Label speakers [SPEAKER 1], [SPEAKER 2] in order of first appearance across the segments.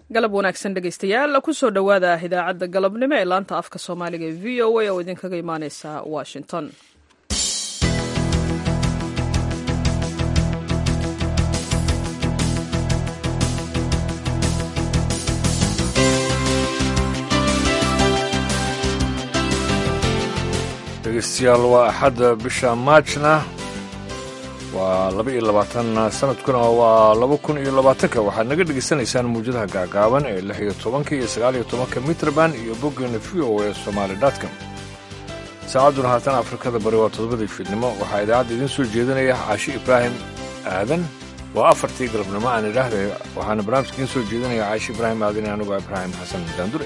[SPEAKER 1] galab wanaagsan dhegaystayaal kusoo dhowaada idaacadda galabnimo ee laanta afka soomaaliga ee v o a oo idinkaga imaaneysa washington
[SPEAKER 2] dhegeystayaal waa axadda bisha maajna waa laba iyo labaatan sanadkuna waa laba kun iyo labaatanka waxaad naga dhegaysanaysaan muwjadaha gaagaaban ee lix iyo tobanka iyo sagaal iyo tobanka mitrban iyo boggeena v o e somaali dotcom saacadduna haatan afrikada bari waa toddobadii fiidnimo waxaa idaacadda idiin soo jeedinaya caashi ibraahim aadan waa afartii galabnimo aan idhaahday waxaana barnaamijka idiin soo jeedinaya caashi ibraahim aadan iyo anugu ibraahim xasan daandure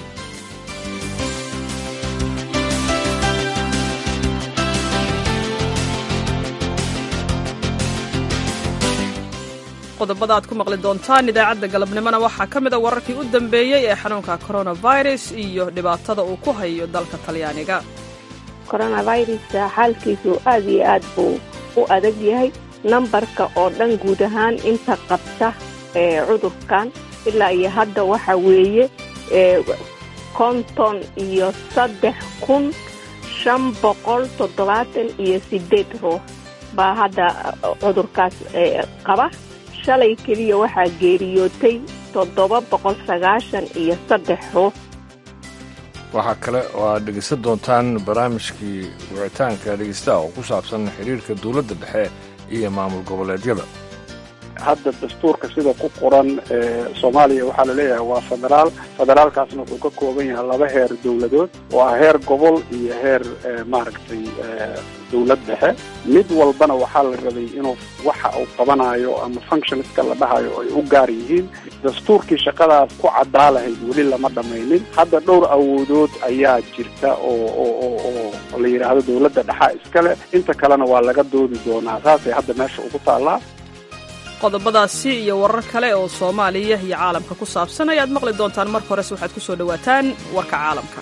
[SPEAKER 1] qodobada aad ku maqli doontaan idaacadda galabnimona waxaa ka mid a wararkii u dambeeyey ee xanuunka coronavirus iyo dhibaatada uu ku hayo dalka talyaaniga
[SPEAKER 3] coronaviruska xaalkiisu aad iyo aad buu u adag yahay nambarka oo dhan guud ahaan inta qabta ee cudurkan ilaa iyo hadda waxa weeye konton iyo saddex kun shan boqol toddobaatan iyo sideed ruux baa hadda cudurkaas qaba shalay keliya waxaa geeriyootay toddoba boqol sagaashan iyo saddex ruux
[SPEAKER 2] waxaa kale oo aad dhegaysan doontaan barnaamijkii wicitaanka dhegaystaha oo ku saabsan xidhiirka dowladda dhexe iyo maamul goboleedyada
[SPEAKER 4] hadda dastuurka sida ku qoran soomaaliya waxaa laleeyahay waa federaal federaalkaasna wuxuu ka kooban yahay laba heer dowladood oo ah heer gobol iyo heer maaragtay dowlad dhexe mid walbana waxaa la rabay inuu waxa uu qabanayo ama functionska la dhahayo ay u gaar yihiin dastuurkii shaqadaas ku caddaa lahayd weli lama dhammaynin hadda dhowr awoodood ayaa jirta oo oo oo la yidhaahdo dowladda dhexa iskale inta kalena waa laga doodi doonaa saasay hadda meesha ugu taallaa
[SPEAKER 1] qodobadaasi iyo warar kale oo soomaaliya iyo caalamka ku saabsan ayaad maqli doontaan marka horese waxaad ku soo dhowaataan warka caalamka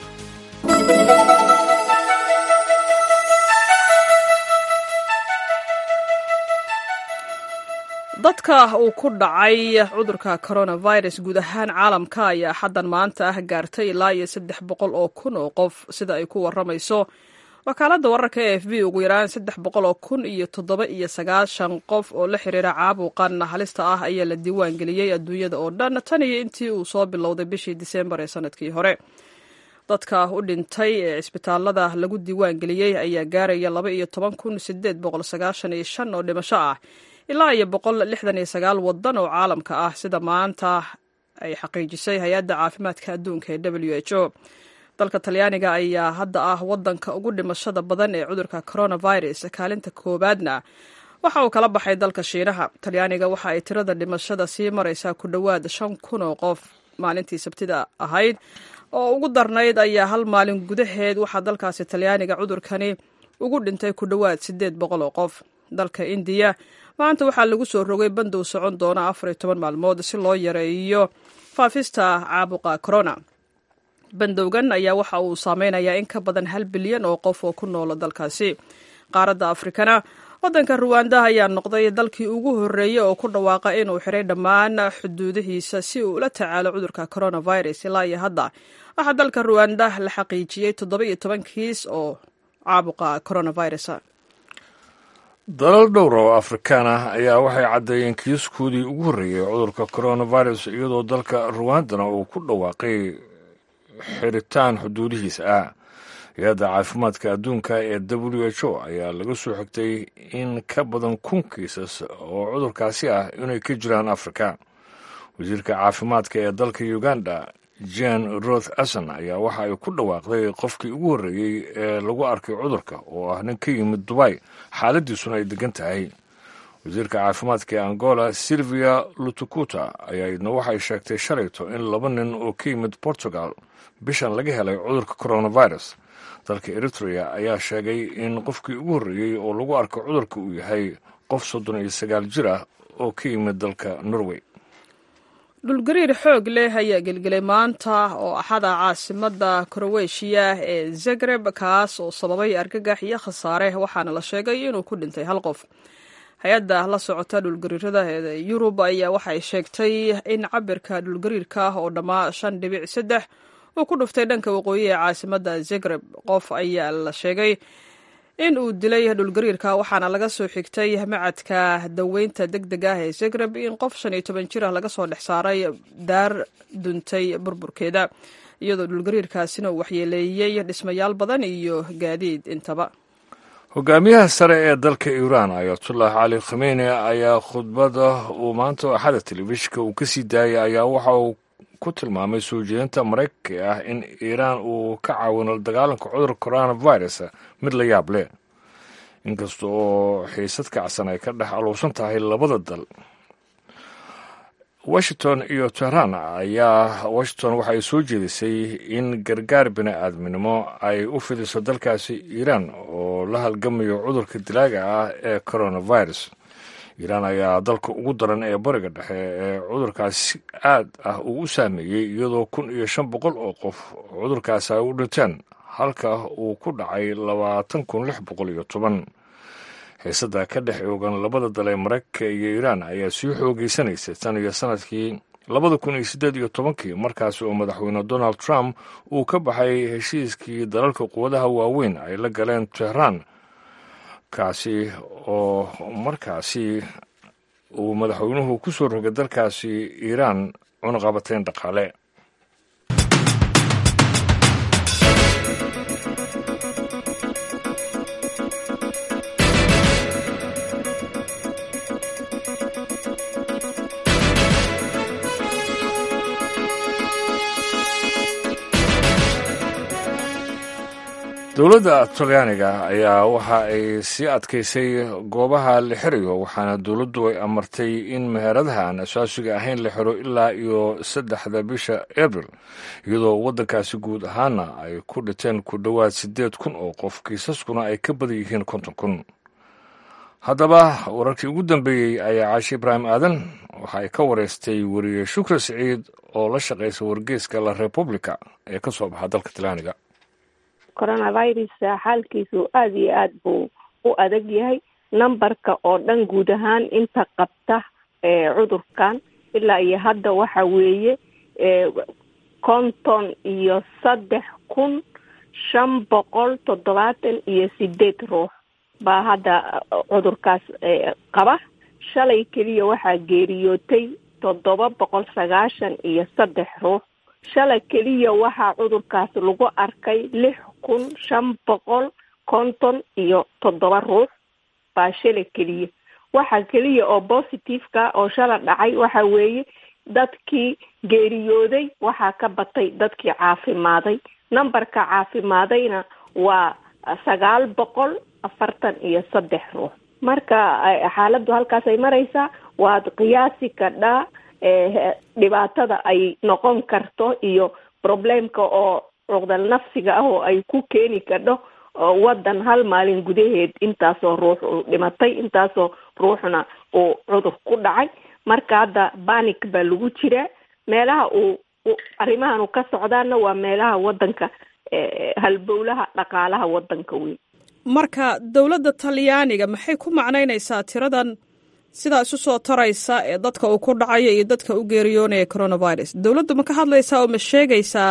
[SPEAKER 1] dadka uu ku dhacay cudurka coronavirus guud ahaan caalamka ayaa xaddan maanta ah gaartay ilaa iyo saddex boqol oo kun oo qof sida ay ku warramayso wakaaladda wararka e f b ugu yaraan saddex boqol oo kun iyo toddoba iyo sagaashan qof oo la xiriira caabuqan halista ah ayaa la diiwaan geliyey adduunyada oo dhan tan iyo intii uu soo bilowday bishii diseembar ee sanadkii hore dadka u dhintay ee cisbitaalada lagu diiwaan geliyey ayaa gaaraya laba iyo toban kun sideed boqol sagaashan iyo shan oo dhimasho ah ilaa iyo boqol lixdan iyo sagaal wadan oo caalamka ah sida maanta ay xaqiijisay hay-adda caafimaadka adduunka ee w h o dalka talyaaniga ayaa hadda ah wadanka ugu dhimashada badan ee cudurka coronavirus kaalinta koowaadna waxa uu kala baxay dalka shiinaha talyaaniga waxa ay tirada dhimashada sii maraysaa ku dhowaad shan kun oo qof maalintii sabtida ahayd oo ugu darnayd ayaa hal maalin gudaheed waxaa dalkaasi talyaaniga cudurkani ugu dhintay ku dhowaad siddeed boqol oo qof dalka indiya maanta waxaa lagu soo rogay bandow socon doona afar iyo toban maalmood si loo yareeyo faafista caabuqa corona bandowgan ayaa waxa uu saameynayaa in ka badan hal bilyan oo qof oo ku noola dalkaasi qaaradda afrikana waddanka ruwanda ayaa noqday dalkii ugu horreeyey oo ku dhawaaqa inuu xiray dhammaan xuduudihiisa si uu ula tacaalo cudurka coronavirus ilaa iyo hadda waxaa dalka ruwanda la xaqiijiyey toddoba iyo toban kiis oo caabuqa coronavirus
[SPEAKER 2] dalal dhowr oo afrikaan ah ayaa waxay caddeeyeen kiiskoodii ugu horreeyey cudurka coronavirus iyadoo dalka ruwandana uu ku dhawaaqay xiritaan xuduudihiisa ah hay-adda caafimaadka adduunka ee w h o ayaa laga soo xigtay in ka badan kun kiisas oo cudurkaasi ah inay ka jiraan afrika wasiirka caafimaadka ee dalka uganda jan roth ason ayaa waxa ay ku dhawaaqday qofkii ugu horreeyey ee lagu arkay cudurka oo ah nin ka yimid dubay xaaladiisuna ay degan tahay wasiirka caafimaadka ee angola silvia lutukuta ayaa idna waxay sheegtay shalayto in laba nin oo ka yimid portugal bishan laga helay cudurka coronavirus dalka eritrea ayaa sheegay in qofkii ugu horreeyey oo lagu arko cudurka uu yahay qof soddon iyo sagaal jir ah oo ka yimid dalka norway
[SPEAKER 1] dhulgariir xoog leh ayaa gelgelay maanta oo axada caasimadda kroweshiya ee zagreb kaas oo sababay argagax iyo khasaare waxaana la sheegay inuu ku dhintay hal qof hay-adda la socota dhulgariirada ee yurub ayaa waxay sheegtay in cabirka dhulgariirka ah oo dhammaa shan dhibic saddex uu ku dhuftay dhanka waqooyi ee caasimadda zagreb qof ayaa la sheegay in uu dilay dhulgariirka waxaana laga soo xigtay macadka daweynta deg deg ah ee zagreb in qof shan iyo toban jir ah laga soo dhex saaray daar duntay burburkeeda iyadoo dhulgariirkaasina uu waxyeeleeyey dhismayaal badan iyo gaadiid intaba
[SPEAKER 2] hogaamiyaha sare ee dalka iiraan ayatullah cali khameyne ayaa khudbada uu maanta axada telefishinka uu ka sii daayay ayaa waxa uu ku tilmaamay soo jeedinta maraykanka ah in iiraan uu ka caawino dagaalanka cudurka coronavirus mid la yaab leh inkasta oo xiisad kacsan ay ka dhex aluusan tahay labada dal washington iyo tehran ayaa washington waxay soo jeedisay in gargaar bini aadminimo ay u fidiso dalkaasi iiraan oo la halgamayo cudurka dilaaga ah ee coronavirus iiraan ayaa dalka ugu daran ee bariga dhexe ee cudurkaasi aad ah uu u saameeyey iyadoo kun iyo shan boqol oo qof cudurkaasi ay u dhinteen halka uu ku dhacay labaatan kun lix boqol iyo toban xiisada ka dhex oogan labada dal ee maraykanka iyo iiraan ayaa sii xoogeysanaysa tan iyo sanadkii labada kun iyo siddeed iyo tobankii markaasi oo madaxweyne donald trump uu ka baxay heshiiskii dalalka quwadaha waaweyn ay la galeen tehraan kaasi oo markaasi uu madaxweynuhu ku soo rogay dalkaasi iiraan cunaqabateyn dhaqaale dowladda talyaaniga ayaa waxa ay sii adkaysay goobaha la xirayo waxaana dowladdu ay amartay in meheradaha aan asaasiga ahayn la xiro ilaa iyo saddexda bisha abril iyadoo waddankaasi guud ahaana ay ku dhinteen ku dhowaad siddeed kun oo qof kiisaskuna ay ka badan yihiin konton kun haddaba wararkii ugu dambeeyey ayaa caashi ibraahim aadan waxa ay ka wareystay weriye shukra siciid oo la shaqaysa wargeeska la republica ee ka soo baxa dalka talyaaniga
[SPEAKER 3] coronavirus xaalkiisu aada iyo aada buu u adag yahay numberka oo dhan guud ahaan inta qabta cudurkan ilaa iyo hadda waxa weeye konton iyo saddex kun shan boqol toddobaatan iyo sideed ruux baa hadda cudurkaas qaba shalay keliya waxaa geeriyootay toddoba boqol sagaashan iyo saddex ruux shalay keliya waxaa cudurkaas lagu arkay lix kun shan boqol konton iyo toddoba ruux baa shalay keliya waxa keliya oo positiveka oo shala dhacay waxa weeye dadkii geeriyooday waxaa ka batay dadkii caafimaaday numberka caafimaadayna waa sagaal boqol afartan iyo saddex ruux marka xaaladdu halkaas ay maraysaa waad qiyaasi kadhaa dhibaatada ay noqon karto iyo problemka oo cuqdal nafsiga ah oo ay ku keeni kadho waddan hal maalin gudaheed intaasoo ruux uu dhimatay intaasoo ruuxna uu cudur ku dhacay marka hadda banic baa lagu jiraa meelaha uu arrimahan u ka socdaana waa meelaha waddanka halbowlaha dhaqaalaha waddanka weyn
[SPEAKER 1] marka dowladda talyaaniga maxay ku macnaynaysaa tiradan sidaa isu soo taraysa ee dadka uu ku dhacayo iyo dadka u geeriyoonaya coronavirus dowladdu ma ka hadlaysaa oo ma sheegaysaa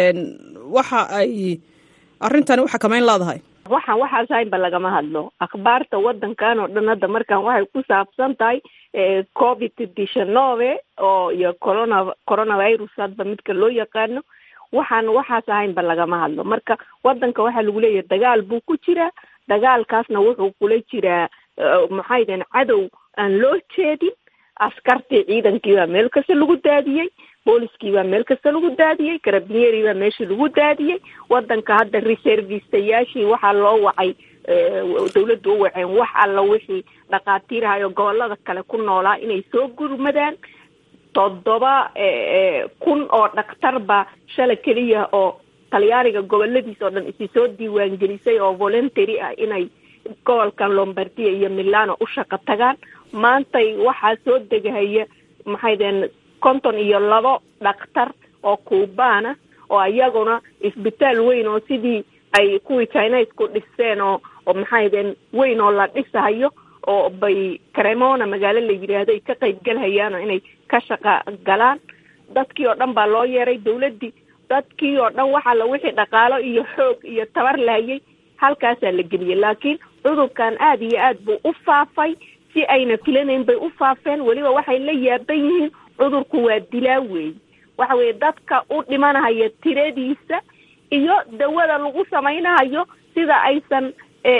[SPEAKER 1] waxa ay arrintani u xakameyn leedahay
[SPEAKER 3] waxaan waxaas haynba lagama hadlo akhbaarta waddankan oo dhan hadda markaan waxay ku saabsan tahay covid dichanove oo iyo corona coronavirus hadba midka loo yaqaano waxaan waxaas ahaynba lagama hadlo marka waddanka waxaa lagu leeyahay dagaal buu ku jiraa dagaalkaasna wuxuu kula jiraa maxay deen cadow aan loo jeedin askartii ciidankii baa meel kasta lagu daadiyey booliskii baa meel kasta lagu daadiyey karabinyeeri baa meeshii lagu daadiyey waddanka hadda reservistayaashii waxaa loo wacay dawladda u waceen wax alla wixii dhakhaatiirahayo gobolada kale ku noolaa inay soo gurmadaan toddoba kun oo dhakhtar baa shala keliya oo talyaaniga goboladiisa oo dhan isi soo diiwaangelisay oo voluntary ah inay gobolkan lombardia iyo milano u shaqo tagaan maantay waxaa soo degahaya maxay deen konton iyo labo dhakhtar oo kuubaana oo iyaguna isbitaal weyn oo sidii ay kuwii chinesku dhiseen oo oo maxay deen weyn oo la dhisahayo oo bay cremona magaalo la yidhaahdo ay ka qayb galhayaan oo inay ka shaqa galaan dadkii oo dhan baa loo yeeray dawladdii dadkii oo dhan waxaa la wixii dhaqaalo iyo xoog iyo tabar lahayay halkaasaa la geliyay laakiin cudurkan aada iyo aad buu u faafay si ayna filanayn bay u faafeen weliba waxay la yaaban yihiin cudurku waa dilaa weey waxa weeye dadka u dhimanahaya tiradiisa iyo dawada lagu samaynahayo sida aysan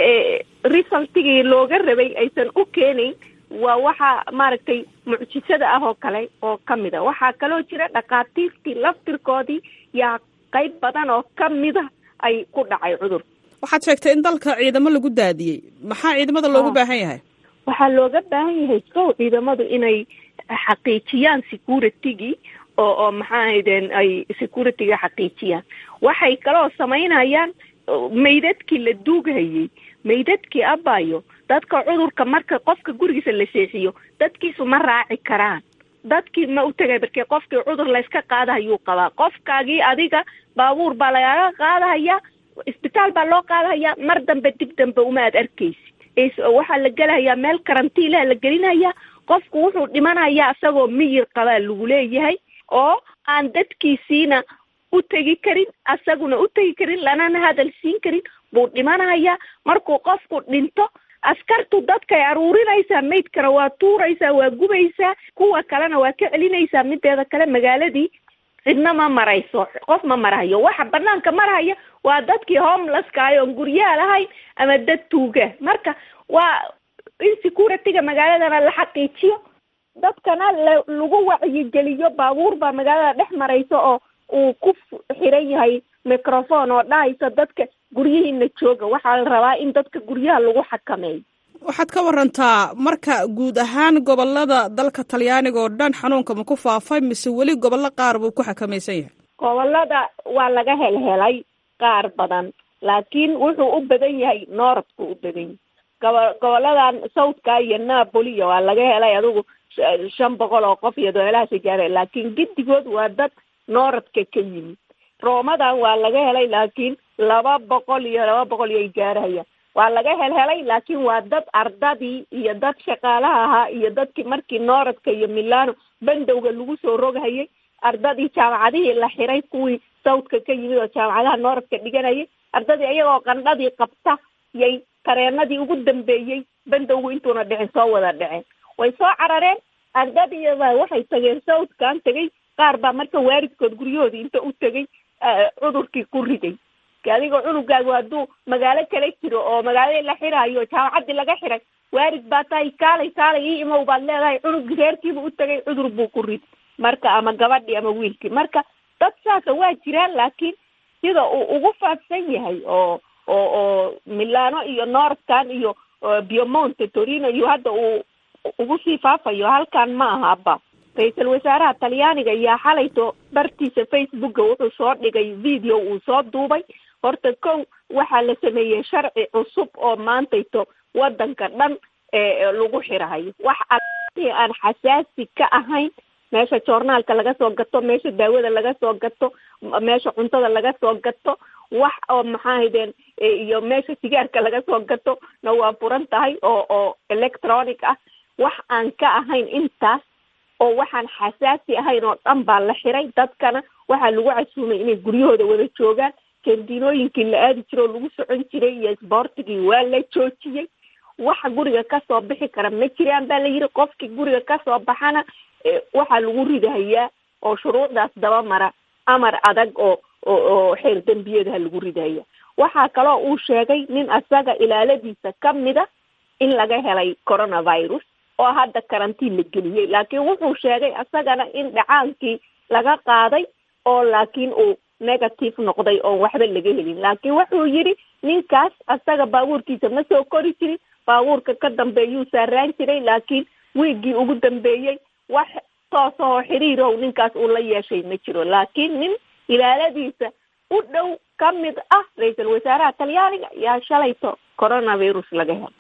[SPEAKER 3] resultigii looga rabay aysan u keenayn waa waxa maaragtay mucjisada ah oo kale oo kamid a waxaa kaloo jira dhakhaatiirtii laftirkoodii yaa qayb badan oo kamida ay ku dhacay cudur
[SPEAKER 1] waxaad sheegtay in dalka ciidamo lagu daadiyey maxaa ciidamada loogu baahan yahay
[SPEAKER 3] waxaa looga baahan yahay kow ciidamadu inay xaqiijiyaan securitigii oo oo maxaa ahaydeen ay securityga xaqiijiyaan waxay kaloo samaynayaan maydadkii la duughayay maydadkii abayo dadka cudurka marka qofka gurigiisa la seexiyo dadkiisu ma raaci karaan dadkii ma u tegay markee qofkii cudur layska qaadahayuu qabaa qofkaagii adiga baabuur baa lagaaga qaadahaya isbitaal baa loo qaadahayaa mar dambe dib dambe uma aad arkaysi waxaa la gelahayaa meel karantiilaha la gelinaya qofku wuxuu dhimanayaa isagoo miyir qabaa lagu leeyahay oo aan dadkiisiina u tegi karin asaguna u tegi karin lanana hadal siin karin buu dhimanayaa markuu qofku dhinto askartu dadkay aruurinaysaa maydkana waa tuuraysaa waa gubaysaa kuwa kalena waa ka celinaysaa mideeda kale magaaladii cidna ma marayso qof ma marahayo waxa banaanka marahaya waa dadkii homelesska ay oon guryaha lahayn ama dad tuuga marka waa in securityga magaaladana la xaqiijiyo dadkana la lagu wacyigeliyo baabuur baa magaalada dhex maraysa oo uu ku xiran yahay microphone oo dhahaysa dadka guryihiina jooga waxaa la rabaa in dadka guryaha lagu xakameeyo
[SPEAKER 1] waxaad ka warantaa marka guud ahaan gobolada dalka talyaaniga oo dhan xanuunka ma ku faafay mise weli gobollo qaar buu ku xakamaysan yahay
[SPEAKER 3] gobolada waa laga helhelay qaar badan laakiin wuxuu u badan yahay nooradku u badan yahay gobo goboladan southka iyo napoliyo waa laga helay adigu shan boqol oo qof iyo doolahaasa gaara laakiin giddigood waa dad nooradka ka yimid roomadan waa laga helay laakiin laba boqol iyo laba boqol iyo ay gaarahayaan waa laga helhelay laakiin waa dad ardadii iyo dad shaqaalaha ahaa iyo dadkii markii nooradka iyo milano bandowga lagu soo roghayay ardadii jaamacadihii la xiray kuwii southka ka yimid oo jaamacadaha nooradka dhiganayay ardadii iyagoo qandhadii qabta yay tareenadii ugu dambeeyey bandowgu intuuna dhicin soo wada dhaceen way soo carareen ardadiiba waxay tageen southkan tegay qaar baa marka waaridkood guryahoodii inta u tegay cudurkii ku riday adigoo cunugaagu hadduu magaalo kala jiro oo magaaladii la xiraayo jaamacaddii laga xiray waarid baa tahay kaalay kaalay ii imow baad leedahay cunugii reerkiiba u tegay cudur buu ku rid marka ama gabadhii ama wiilkii marka dad saasa waa jiraan laakiin sida uu ugu faafsan yahay oo oo oo milano iyo northkan iyo biomonte torino iyo hadda uu ugu sii faafayo halkan ma aha aba ra-iisul wasaaraha talyaaniga ayaa xalayto bartiisa facebooka wuxuu soo dhigay video uu soo duubay horta kow waxaa la sameeyey sharci cusub oo maantayto wadanka dhan lagu xirahayo wax alii aan xasaasi ka ahayn meesha joornaalka laga soo gato meesha daawada laga soo gato meesha cuntada laga soo gato wax oo maxaa haydeen iyo meesha sigaarka laga soo gato na waa furan tahay oo oo electronic ah wax aan ka ahayn intaas oo waxaan xasaasi ahayn oo dhan baa la xiray dadkana waxaa lagu casuumay inay guryahooda wada joogaan kandiinooyinkii la aadi jiro oo lagu socon jiray iyo isboortigii waa la joojiyey waxa guriga kasoo bixi kara ma jiraan baa la yidhi qofkii guriga kasoo baxana waxaa lagu ridahayaa oo shuruucdaas daba mara amar adag oo oo oo xeer dembiyadaha lagu ridahaya waxaa kaloo uu sheegay nin asaga ilaaladiisa kamida in laga helay coronavirus oo hadda karantiin la geliyey laakiin wuxuu sheegay asagana in dhacaankii laga qaaday oo laakiin uu negative noqday oon waxba laga helin laakiin wuxuu yidhi ninkaas asaga baabuurkiisa ma soo kori jirin baabuurka ka dambeeyuu saaraan jiray laakiin wiiggii ugu dambeeyey wax toos oo xiriirow ninkaas uu la yeeshay ma jiro laakiin nin ilaaladiisa u dhow ka mid ah ra-iisul wasaaraha talyaaniga yaa shalayto coronavirus laga helo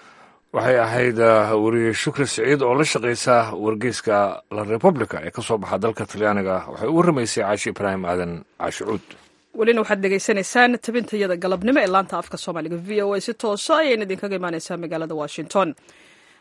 [SPEAKER 2] waxay ahayd weriye shukri siciid oo la shaqaysa wargeyska la republica ee ka soo baxa dalka talyaaniga waxay u warramaysay caashi ibraahim aadan caashi cuud
[SPEAKER 1] welina waxaad dhegaysanaysaan tabintayada galabnimo ee laanta afka soomaaliga v o a si toosa ayayna idinkaga imaaneysaa magaalada washington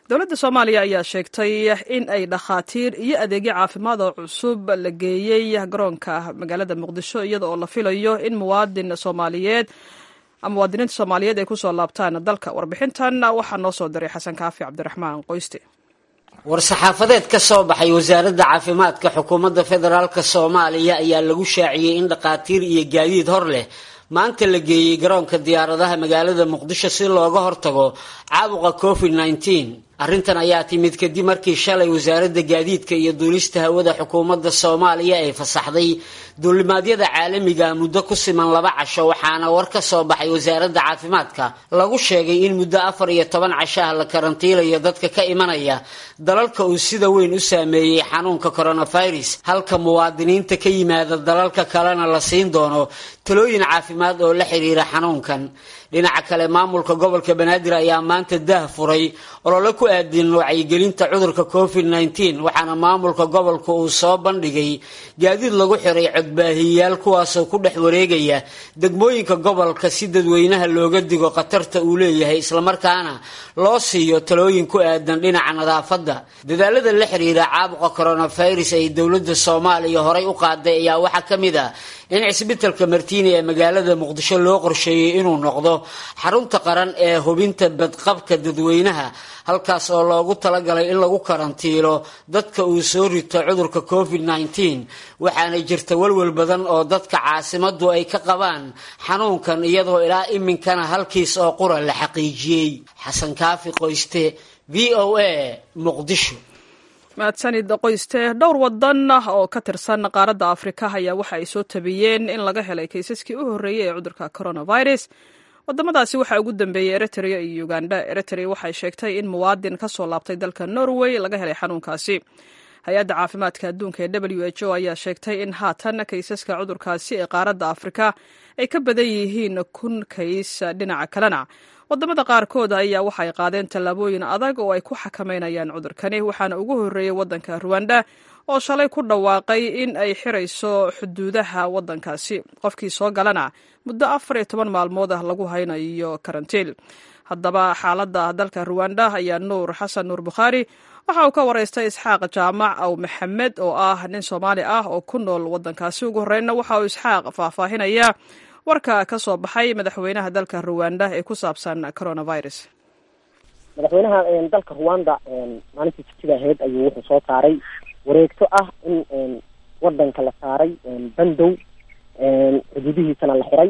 [SPEAKER 1] dowladda soomaaliya ayaa sheegtay in ay dhakhaatiir iyo adeegyo caafimaad oo cusub la geeyey garoonka magaalada muqdisho iyada oo la filayo in muwaadin soomaaliyeed muwaadiniinta soomaaliyeed ay kusoo laabtaan dalka warbixintan waxaa noo soo diray xasan kaafi cabdiraxmaan qoyste
[SPEAKER 5] war-saxaafadeed ka soo baxay wasaaradda caafimaadka xukuumadda federaalk soomaaliya ayaa lagu shaaciyey in dhakhaatiir iyo gaadiid hor leh maanta la geeyey garoonka diyaaradaha magaalada muqdisho si looga hortago caabuqa covid nneteen arrintan ayaa timid kadib markii shalay wasaaradda gaadiidka iyo duulista hawada xukuumadda soomaaliya ay fasaxday duulimaadyada caalamiga muddo ku siman laba casho waxaana war ka soo baxay wasaaradda caafimaadka lagu sheegay in muddo afar iyo toban casho ah la karantiilayo dadka ka imanaya dalalka uu sida weyn u saameeyey xanuunka coronavirus halka muwaadiniinta ka yimaada dalalka kalena la siin doono talooyin caafimaad oo la xiriira xanuunkan dhinaca kale maamulka gobolka banaadir ayaa maanta daah furay olole ku aadin wacyigelinta cudurka covid nneteen waxaana maamulka gobolka uu soo bandhigay gaadiid lagu xiray codbaahiyayaal kuwaasoo ku dhex wareegaya degmooyinka gobolka si dadweynaha looga digo khatarta uu leeyahay islamarkaana loo siiyo talooyin ku aadan dhinaca nadaafadda dadaalada la xiriira caabuqa coronavirus ay dowladda soomaaliya horay u qaaday ayaa waxaa ka mid ah in cisbitalka martiini ee magaalada muqdisho loo qorsheeyey inuu noqdo xarunta qaran ee hubinta badqabka dadweynaha halkaas oo loogu talagalay in lagu karantiilo dadka uu soo rito cudurka covid nneteen waxaana jirta welwel badan oo dadka caasimadu ay ka qabaan xanuunkan iyadoo ilaa iminkana halkiis oo qura la xaqiijiyey xasan kaafi qoyste v o a muqdisho
[SPEAKER 1] mahadsanid qoyste dhowr wadan oo ka tirsan qaaradda afrika ayaa waxa ay soo tabiyeen in laga helay kaysaskii u horreeyey ee cudurka coronavirus wadamadaasi waxaa ugu dambeeyey eritrea iyo uganda eritrea waxay sheegtay in muwaadin ka soo laabtay dalka norway laga helay xanuunkaasi hay-adda caafimaadka adduunka ee w h o ayaa sheegtay in haatan kaysaska cudurkaasi ee qaaradda afrika ay ka badan yihiin kun kays dhinaca kalena wadamada qaarkood ayaa waxay qaadeen tallaabooyin adag oo ay ku xakameynayaan cudurkani waxaana ugu horreeyey wadanka ruwanda oo shalay ku dhawaaqay in ay xirayso xuduudaha wadankaasi qofkii soo galana muddo afar iyo toban maalmood ah lagu haynayo karantiil haddaba xaaladda dalka ruwanda ayaa nuur xasan nuur bukhaari waxa uu ka waraystay isxaaq jaamac aw maxamed oo ah nin soomaali ah oo ku nool wadankaasi ugu horreynna waxa uu isxaaq faahfaahinaya warka ka soo baxay madaxweynaha dalka ruwanda ee ku saabsan coronavirus
[SPEAKER 6] madaxweynaha dalka ruwanda maalintii jibtida ahayd ayuu wuxuu soo saaray wareegto ah in wadanka la saaray bandow xuduudihiisana la xiray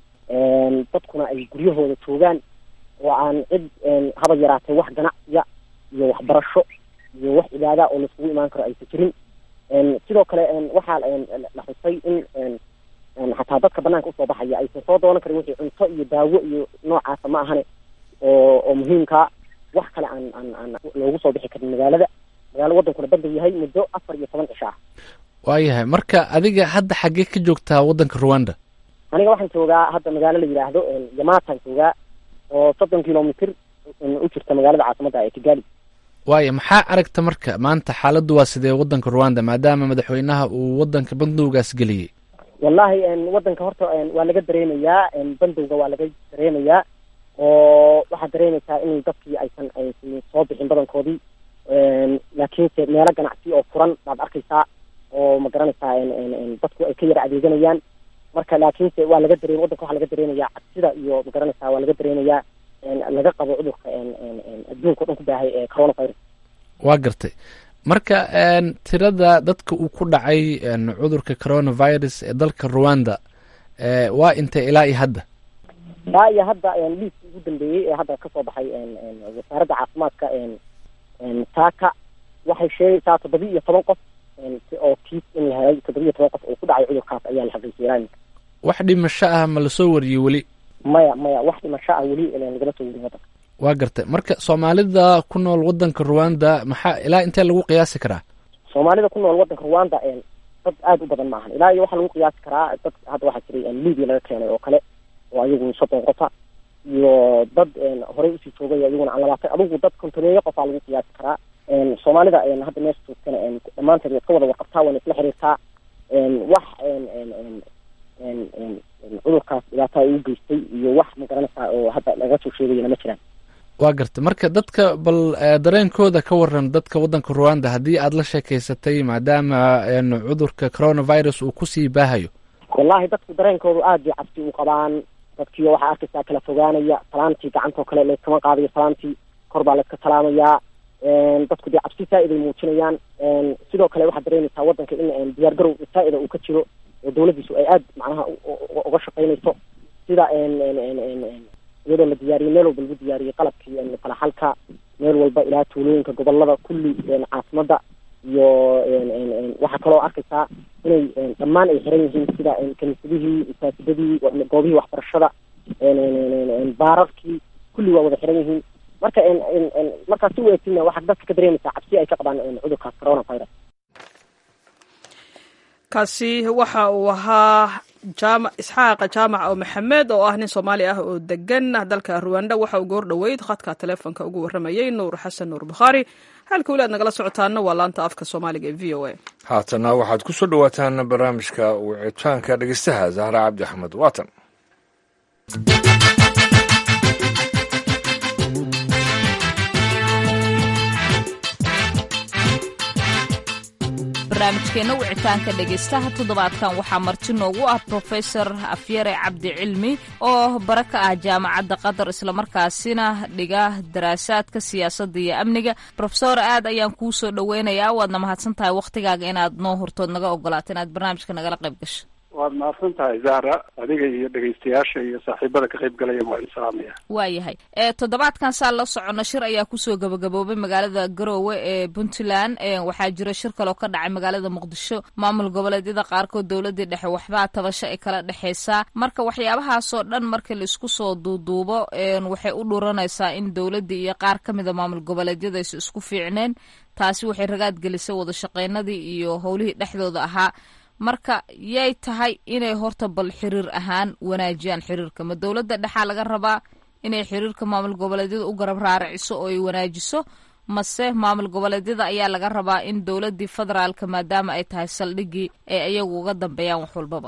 [SPEAKER 6] dadkuna ay guryahooda joogaan oo aan cid haba yaraatay wax ganacsiya iyo waxbarasho iyo wax cibaada oo laiskugu imaan karo aysa jirin sidoo kale waxaa la xusay in xataa dadka banaanka usoo baxaya aysan soo doonan karin wixii cunto iyo daawo iyo noocaasa ma ahane oo oo muhiimkaa wax kale aan aan aan loogu soo bixi karin magaalada magaalo wadankuna bandow yahay muddo afar iyo toban cisho ah
[SPEAKER 7] waayahay marka adiga hadda xaggee ka joogtaa waddanka ruwanda
[SPEAKER 6] aniga waxaan joogaa hadda magaalo la yidhaahdo yamataan joogaa oo soddon kilomitr u jirta magaalada caasimada ee kigali
[SPEAKER 7] waaya maxaa aragta marka maanta xaaladdu waa sidee waddanka ruwanda maadaama madaxweynaha uu waddanka bandowgaas geliyey
[SPEAKER 6] wallahi wadanka horta waa laga dareemayaa bandowga waa laga dareemayaa oo waxaad dareemaysaa in dadkii aysan aysan soo bixin badankoodii laakiinse meelo ganacsi oo furan baad arkaysaa oo ma garanaysaa dadku ay ka yara adeeganayaan marka laakiinse waa laga dareem wadanka waxaa laga dareemayaa cabsida iyo ma garanaysaa waa laga dareemayaa laga qabo cudurka adduunka o dhan ku baahay ee coronavirus
[SPEAKER 7] waa gartay marka tirada dadka uu ku dhacay cudurka coronavirus ee dalka ruwanda waa intay ilaa iyo hadda
[SPEAKER 6] ilaa iyo hadda liiska ugu dambeeyey ee hadda kasoo baxay wasaaradda caafimaadka taaka waxay sheegaysaa toddoba iyo toban qof oo kiis in la helay toddoba iyo toban qof oo ku dhacay cudurkaas ayaa la xaqiijiyay ilaa iminka
[SPEAKER 7] wax dhimasho ah ma lasoo wariyey weli
[SPEAKER 6] maya maya wax dhimasho ah weli lagama soo warin wadanka
[SPEAKER 7] waa gartay marka soomaalida ku nool wadanka ruwanda maxaa ilaa intee lagu qiyaasi karaa
[SPEAKER 6] soomaalida ku nool wadanka ruwanda dad aada u badan maahan ilaa iyo waxaa lagu qiyaasi karaa dad hadda waxaa jiray libya laga keenay oo kale oo ayagu soddon qofa iyo dad horey usii joogay iyaguna aan labaatan adigu dad kontoneeyo qofaa lagu qiyaasi karaa soomaalida hadda meesha joogtana dhammaanteed way iska wada warqabtaa wayna isla xiriirtaa wax cudurkaas dhibaataa uu geystay iyo wax ma garanaysaa oo hadda laga soo sheegayana ma jiraan
[SPEAKER 7] waa garta marka dadka bal dareenkooda ka waran dadka waddanka ruwanda haddii aada la sheekeysatay maadaama cudurka coronavirus uu kusii baahayo
[SPEAKER 6] wallahi dadku dareenkoodu aad bay cabsi u qabaan dadkiio waxaa arkaysaa kala fogaanaya salaamtii gacantoo kale layskama qaadayo salaamtii kor baa layska salaamayaa dadku dee cabsi saa-id ay muujinayaan sidoo kale waxaad dareemaysaa waddanka in diyaar garow saa-ida uu ka jiro oo dawladdiisu ay aad macnaha uga shaqaynayso sida iyadoo la diyaariyey meel walba lagu diyaariyey qalabkii falaxalka meel walba ilaa tuulooyinka gobolada kulli caasimada iyo waxaa kaloo arkaysaa inay dhammaan ay xiran yihiin sida kaniisadihii masaajidadii goobihii waxbarashada baararkii kulli waa wada xiran yihiin marka markaa si u eegtina waxaa dadka ka dareemaysaa cabsi ay ka qabaan cudurkaas coronavirus
[SPEAKER 1] kaasi waxa uu ahaa jaama isxaaqa jaamac oo maxamed oo ah nin soomaali ah oo degan dalka ruwanda waxa uu goor dhoweyd khadka teleefonka ugu warramayey nuur xasan nuur bukhaari halka weli aad nagala socotaana waa laanta afka soomaaliga ee v o a
[SPEAKER 2] haatana waxaad ku soo dhowaataan barnaamijka wicitaanka dhegeystaha zahra cabdi axmed waatan
[SPEAKER 8] barnaamijkeenna wicitaanka dhegaystaha toddobaadkan waxaa marti noogu ah brofesor afyare cabdi cilmi oo bara ka ah jaamacadda qatar islamarkaasina dhiga daraasaadka siyaasadda iyo amniga rofesor aad ayaan kuu soo dhoweynayaa waadna mahadsan tahay wakhtigaaga inaad noo hortood naga ogolaato inaad barnaamijka nagala qayb gasho
[SPEAKER 4] waad mahadsan tahay zahra adiga iyo dhegaystayaasha iyo saaxiibada ka qayb galaya waa in salaamaya
[SPEAKER 8] waayahay toddobaadkan saa la socono shir ayaa kusoo gabagaboobay magaalada garoowe ee puntland waxaa jira shir kaloo ka dhacay magaalada muqdisho maamul goboleedyada qaarkood dowladii dhexe waxbaa tabasho ay kala dhexeysaa marka waxyaabahaasoo dhan marka laisku soo duuduubo waxay u dhuranaysaa in dowladii iyo qaar ka mida maamul goboleedyada aysa isku fiicneen taasi waxay ragaad gelisay wada shaqeynadii iyo howlihii dhexdooda ahaa marka yay tahay inay horta bal xiriir ahaan wanaajiyaan xiriirka ma dowladda dhexaa laga rabaa inay xiriirka maamul goboleedyada u garab raaraciso oo ay wanaajiso mase maamul goboleedyada ayaa laga rabaa in dowladdii federaalka maadaama ay tahay saldhigii ay ayagu uga dambeeyaan wax walbaba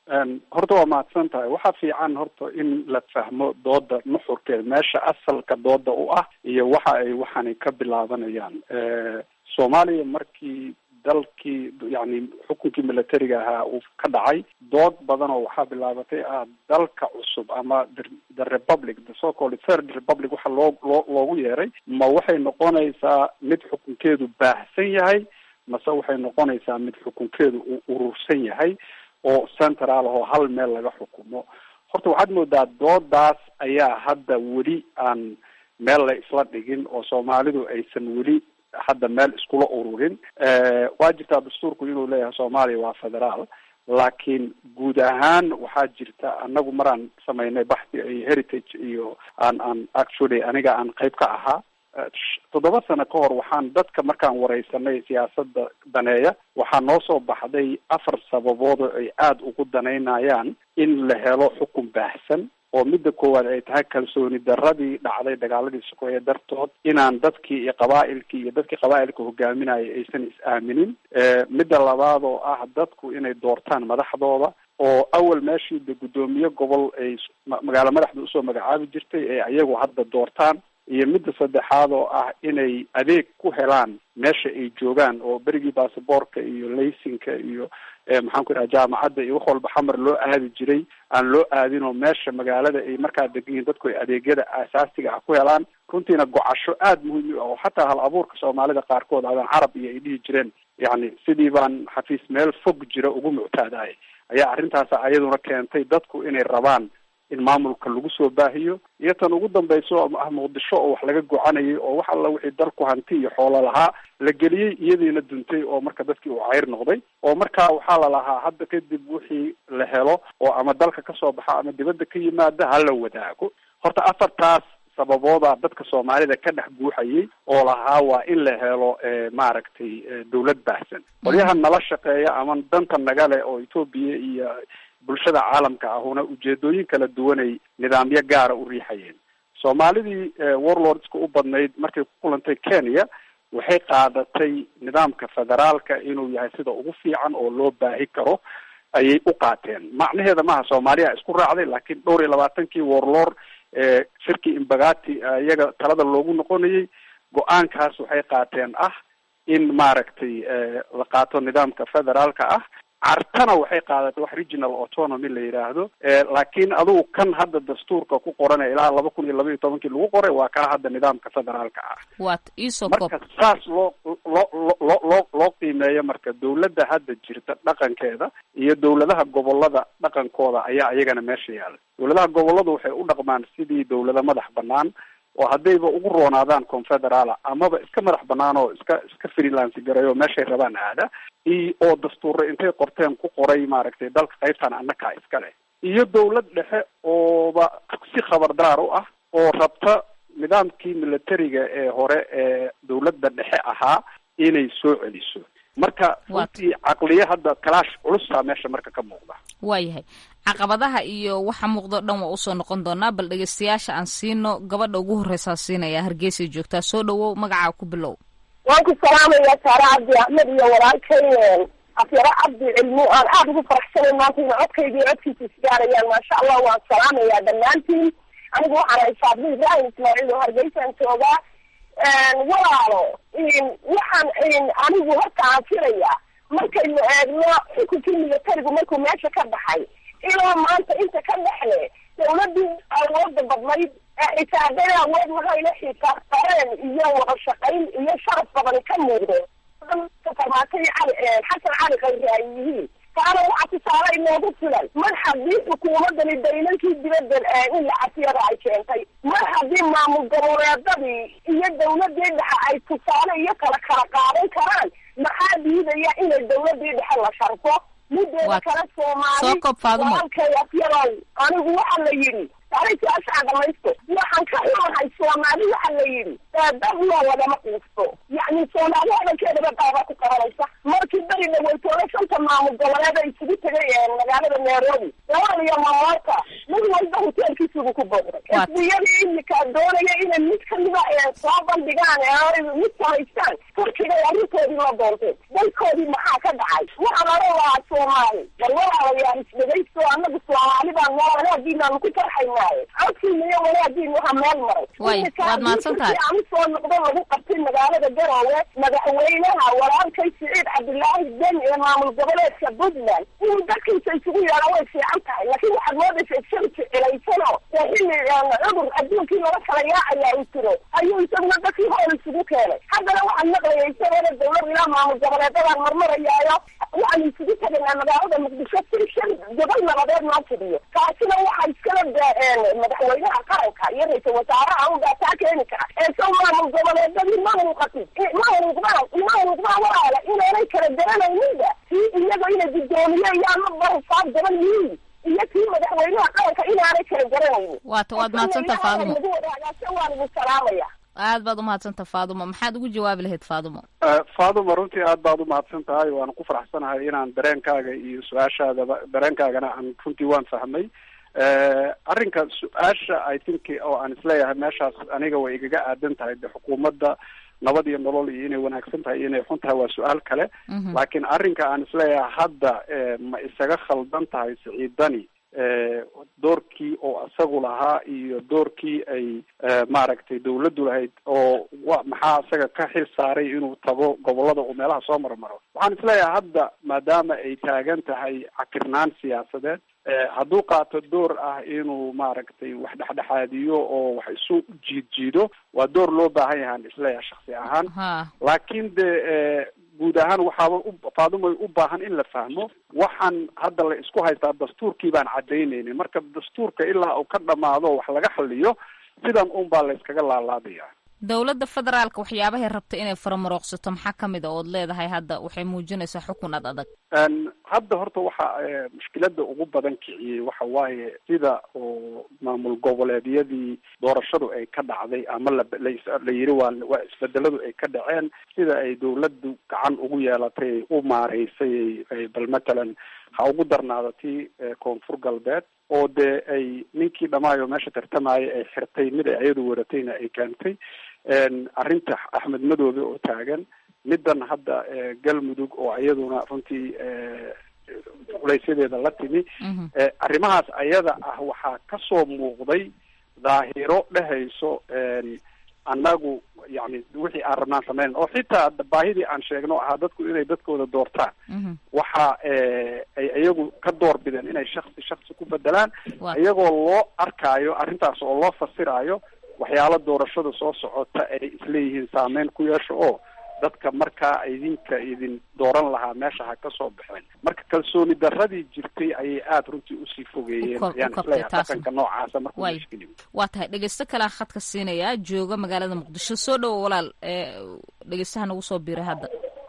[SPEAKER 4] horta waa mahadsan tahay waxaa fiican horta in la fahmo dooda nuxurkeeda meesha asalka dooda u ah iyo waxa ay waxani ka bilaabanayaan soomaaliya markii dalkii yani xukunkii militariga ahaa uu ka dhacay dood badan oo waxaa bilaabatay ah dalka cusub ama the republic the so called third republic waxa loo loo loogu yeeray ma waxay noqonaysaa mid xukunkeedu baahsan yahay mase waxay noqonaysaa mid xukunkeedu uu urursan yahay oo central ah oo hal meel laga xukumo horta waxaad moodaa doodaas ayaa hadda weli aan meel la isla dhigin oo soomaalidu aysan weli hadda meel iskula ururin waa jirtaa dastuurku inuu leeyahay soomaaliya waa federaal laakiin guud ahaan waxaa jirta anagu maraan samaynay baxthi iyo heritage iyo aan aan actually aniga aan qayb ka ahaa toddoba sano ka hor waxaan dadka markaan wareysanay siyaasada daneeya waxaa noo soo baxday afar sababood oo ay aada ugu danaynayaan in la helo xukun baahsan oo midda koowaad ay tahay kalsooni daradii dhacday dagaaladii sokeeye dartood inaan dadkii iyo qabaa'ilkii iyo dadkii qabaa'ilka hogaaminaya aysan is-aaminin midda labaad oo ah dadku inay doortaan madaxdooda oo awal meeshii de guddoomiye gobol ay magaalo madaxda usoo magacaabi jirtay ee ayagu hadda doortaan iyo midda saddexaad oo ah inay adeeg ku helaan meesha ay joogaan oo berigii basaboorka iyo laysinka iyo maxaan ku idhaha jaamacadda iyo wax walba xamar loo aadi jiray aan loo aadin oo meesha magaalada ay markaa degan yihin dadku ay adeegyada aasaasiga ah ku helaan runtiina gocasho aada muhiim u ah oo xataa hal abuurka soomaalida qaarkood adan carab iyo ay dhihi jireen yacni sidii baan xafiis meel fog jira ugu muctaadahay ayaa arrintaas ayaduna keentay dadku inay rabaan in maamulka lagu soo baahiyo iyo tan ugu dambayso ah muqdisho oo wax laga gocanayay oo wax alla wixii dalku hanti iyo xoolo lahaa la geliyey iyadiina duntay oo marka dadkii uu cayr noqday oo marka waxaa la lahaa hadda kadib wixii la helo oo ama dalka kasoo baxa ama dibadda ka yimaada hala wadaago horta afartaas sababooda dadka soomaalida ka dhex guuxayay oo lahaa waa in la helo maaragtay dawlad baahsan qolyaha nala shaqeeya ama danta nagale oo etoobiya iyo bulshada caalamka ahuna ujeedooyin kala duwanay nidaamyo gaara u riixayeen soomaalidii warlordska u badnayd markay ku kulantay kenya waxay qaadatay nidaamka federaalka inuu yahay sida ugu fiican oo loo baahi karo ayay u qaateen macnaheeda maaha soomaaliya isku raacday laakiin dhowr iyo labaatankii warlord shirkii imbagati iyaga talada loogu noqonayay go-aankaas waxay qaateen ah in maaragtay la qaato nidaamka federaalka ah cartana waxay qaadatay wax regional autonomy la yidhaahdo laakiin adugu kan hadda dastuurka ku qoranee ilaa laba kun iyo laba iyo tobankii lagu qoray waa kaa hadda nidaamka federaalka ah
[SPEAKER 8] waat iisoo
[SPEAKER 4] marka saas loo loo loo loo loo qiimeeyo marka dawladda hadda jirta dhaqankeeda iyo dawladaha gobolada dhaqankooda ayaa iyagana meesha yaala dawladaha goboladu waxay u dhaqmaan sidii dawlado madax banaan oo haddayba ugu roonaadaan confederaala amaba iska madax banaan oo iska iska freelance gareeyo meeshay rabaan aada i oo dastuuro intay qorteen ku qoray maaragtay dalka qaybtan annakaa iska leh iyo dawlad dhexe ooba si khabardaar u ah oo rabta nidaamkii militariga ee hore ee dawladda dhexe ahaa inay soo celiso marka runtii caqliye hadda kalaash culusaa meesha marka ka muuqda
[SPEAKER 8] waayahay caqabadaha iyo waxa muuqdo dhan waa usoo noqon doonaa bal dhegeystayaasha aan siino gabadha ugu horreysaa siinaya hargeysay joogtaa soo dhawow magacaa ku bilow
[SPEAKER 9] waan ku salaamaya saare cabdi axmed iyo walaalkay afyaro cabdi cilmu aan aada ugu faraxsanay maanta ina codkayga iyo codkiisa isgaarayaan maasha allah waan salaamayaa dhammaantiin anigu waxaan hay faadmo ibrahim ismaaciil oo hargeysaan joogaa walaalo waxaan anigu horta aan filaya markaynu eegno xukunkii militarigu markuu meesha ka baxay ilaa maanta inta ka dhexle dawladii awooda badnayd ee xisaabeen awood waxayna xisaabtareen iyo wada shaqayn iyo sharaf badani ka muuqdo farmaatay cali xasan cali khayri ay yihiin taana waxa tusaale inoogu filan mar haddii xukuumadani daylankii dibadda in la casiyada ay keentay mar haddii maamul goboleedadii iyo dawladii dhexe ay tusaale iyo kala kala qaadan karaan maxaa diidaya inay dawladii dhexe la sharfo mideeda kale soomaali walaalkay afyadow anigu waxa la yidhi taariikhyaashaa dhamaysto waxaan ka xumahay soomaali waxa la yidhi dadloo lagama quusto yacni soomaali hadalkeedaba daaba ku qabanaysa markii beri dhaweytoola shanta maamul goboleeda isugu tegay magaalada nairobi lawal iyo mamoota mid walba hoteelkiisugu ku booqday xisbiyadii imika doonaya inay mid kamida soo bandhigaan mid samaystaan turkigay arrintoodii la doontay dalkoodii maxaa ka dhacay waxaan oran lahaa soomaali bal walaalayaal isdhegaysto anagu soomaali baan noo wanaagiinaanu ku farxaynaaye codkiina iyo wanaagiina waxa meel maray
[SPEAKER 8] waad mahadsan tahay
[SPEAKER 9] aan usoo noqdo lagu qabtay magaalada garoowe madaxweynaha walaalkay siciid cabdilaahi den ee maamul goboleedka puntland inuu dadkiisa isugu yeedha way fiican tahay laakiin waxaad moodaysa sharci cilaysano ee xilli cudur adduunkii lala kala yaacayaa uu jiro ayuu isaguna dadkii hool isugu keenay haddana waxaan maqlaya isagoona dawlad ilaa maamul goboleedadaan marmarayaayo waxaan isugu tegaynaa magaalada muqdisho si shan gobol nabadeed noo fidiyo taasina waxaa iskala madaxweynaha qaranka iyo ra-iisal wasaaraha unbaa taa keeni kara ee sow maamul goboleedadii ma muuqatin ma muuqdaan ma muuqdaan walaala inaanay kala garanayninba kii iyaga inay guddoomiye iyo ama barsaab gaban yihiin iyo kii madaxweynaha qaranka inaanay kala garanaynin
[SPEAKER 8] waata waad mahadsanta faadumo
[SPEAKER 9] lagu wadaagaase waan idin salaamaya
[SPEAKER 8] aad baad umahadsanta faadumo maxaad ugu jawaabi lahayd faadumo
[SPEAKER 4] faaduma runtii aad baad umahadsan tahay waana ku faraxsanahay inaan dareenkaaga iyo su-aashaadaba dareenkaagana aan runtii waan fahmay arrinka su-aasha i think oo aan isleeyahay meeshaas aniga way igaga aadan tahay de xukuumadda nabad iyo nolol iyo inay wanaagsan tahay iyo inay xun tahay waa su-aal kale laakiin arrinka aan isleeyahay hadda ma isaga khaldan tahay siciidani doorkii oo isagu lahaa iyo doorkii ay maaragtay dawladdu lahayd oo wa maxaa isaga ka xil saaray inuu tago gobolada uu meelaha soo marmaro waxaan isleeyahay hadda maadaama ay taagan tahay cakirnaan siyaasadeed hadduu qaato door ah inuu maaragtay wax dhexdhexaadiyo oo wax isu jiid jiido waa door loo baahan yahaan isleeyahay shaksi ahaan laakiin de guud ahaan waxaaba faadumay u baahan in la fahmo waxaan hadda la isku haystaa dastuurkii baan cadaynaynin marka dastuurka ilaa uu ka dhamaado wax laga xaliyo sidan un baa la iskaga laalaadaya
[SPEAKER 8] dowladda federaalka waxyaabahay rabta inay faramarooqsato maxaa kamid a ood leedahay hadda waxay muujinaysaa xukun ad adag
[SPEAKER 4] hadda horta waxa mushkilada ugu badan kiciyey waxa waaye sida oo maamul goboleedyadii doorashadu ay ka dhacday ama la la yiri waa waa isbedeladu ay ka dhaceen sida ay dawladdu gacan ugu yeelatay ay u maareysay bal matalan ha ugu darnaado tii koonfur galbeed oo dee ay ninkii dhamaayo meesha tartamaya ay xirtay mid ay ayadu waratayna ay keentay arrinta axmed madoobe oo taagan middan hadda galmudug oo iyaduna runtii culaysyadeeda la timi arrimahaas ayada ah waxaa kasoo muuqday daahiro dhehayso annagu yani wixii aan rabnaan sameyn oo xitaa baahidii aan sheegno ahaa dadku inay dadkooda doortaan waxa ay iyagu ka door bideen inay shaksi shaksi ku bedelaan iyagoo loo arkaayo arrintaas oo loo fasiraayo waxyaalo doorashada soo socota ay isleeyihiin saameyn ku yeesho oo dadka markaa idinka idin dooran lahaa meesha ha ka soo baxeen marka kalsooni daradii jirtay ayay aada runtii usii fogeeyeen ayaan isleeyahay dhaqanka noocaasa markuu mashkil
[SPEAKER 8] waa tahay dhegeysto kalea khadka siinayaa jooga magaalada muqdisho soo dhowo walaal dhegeystaha nagu soo biiray hadda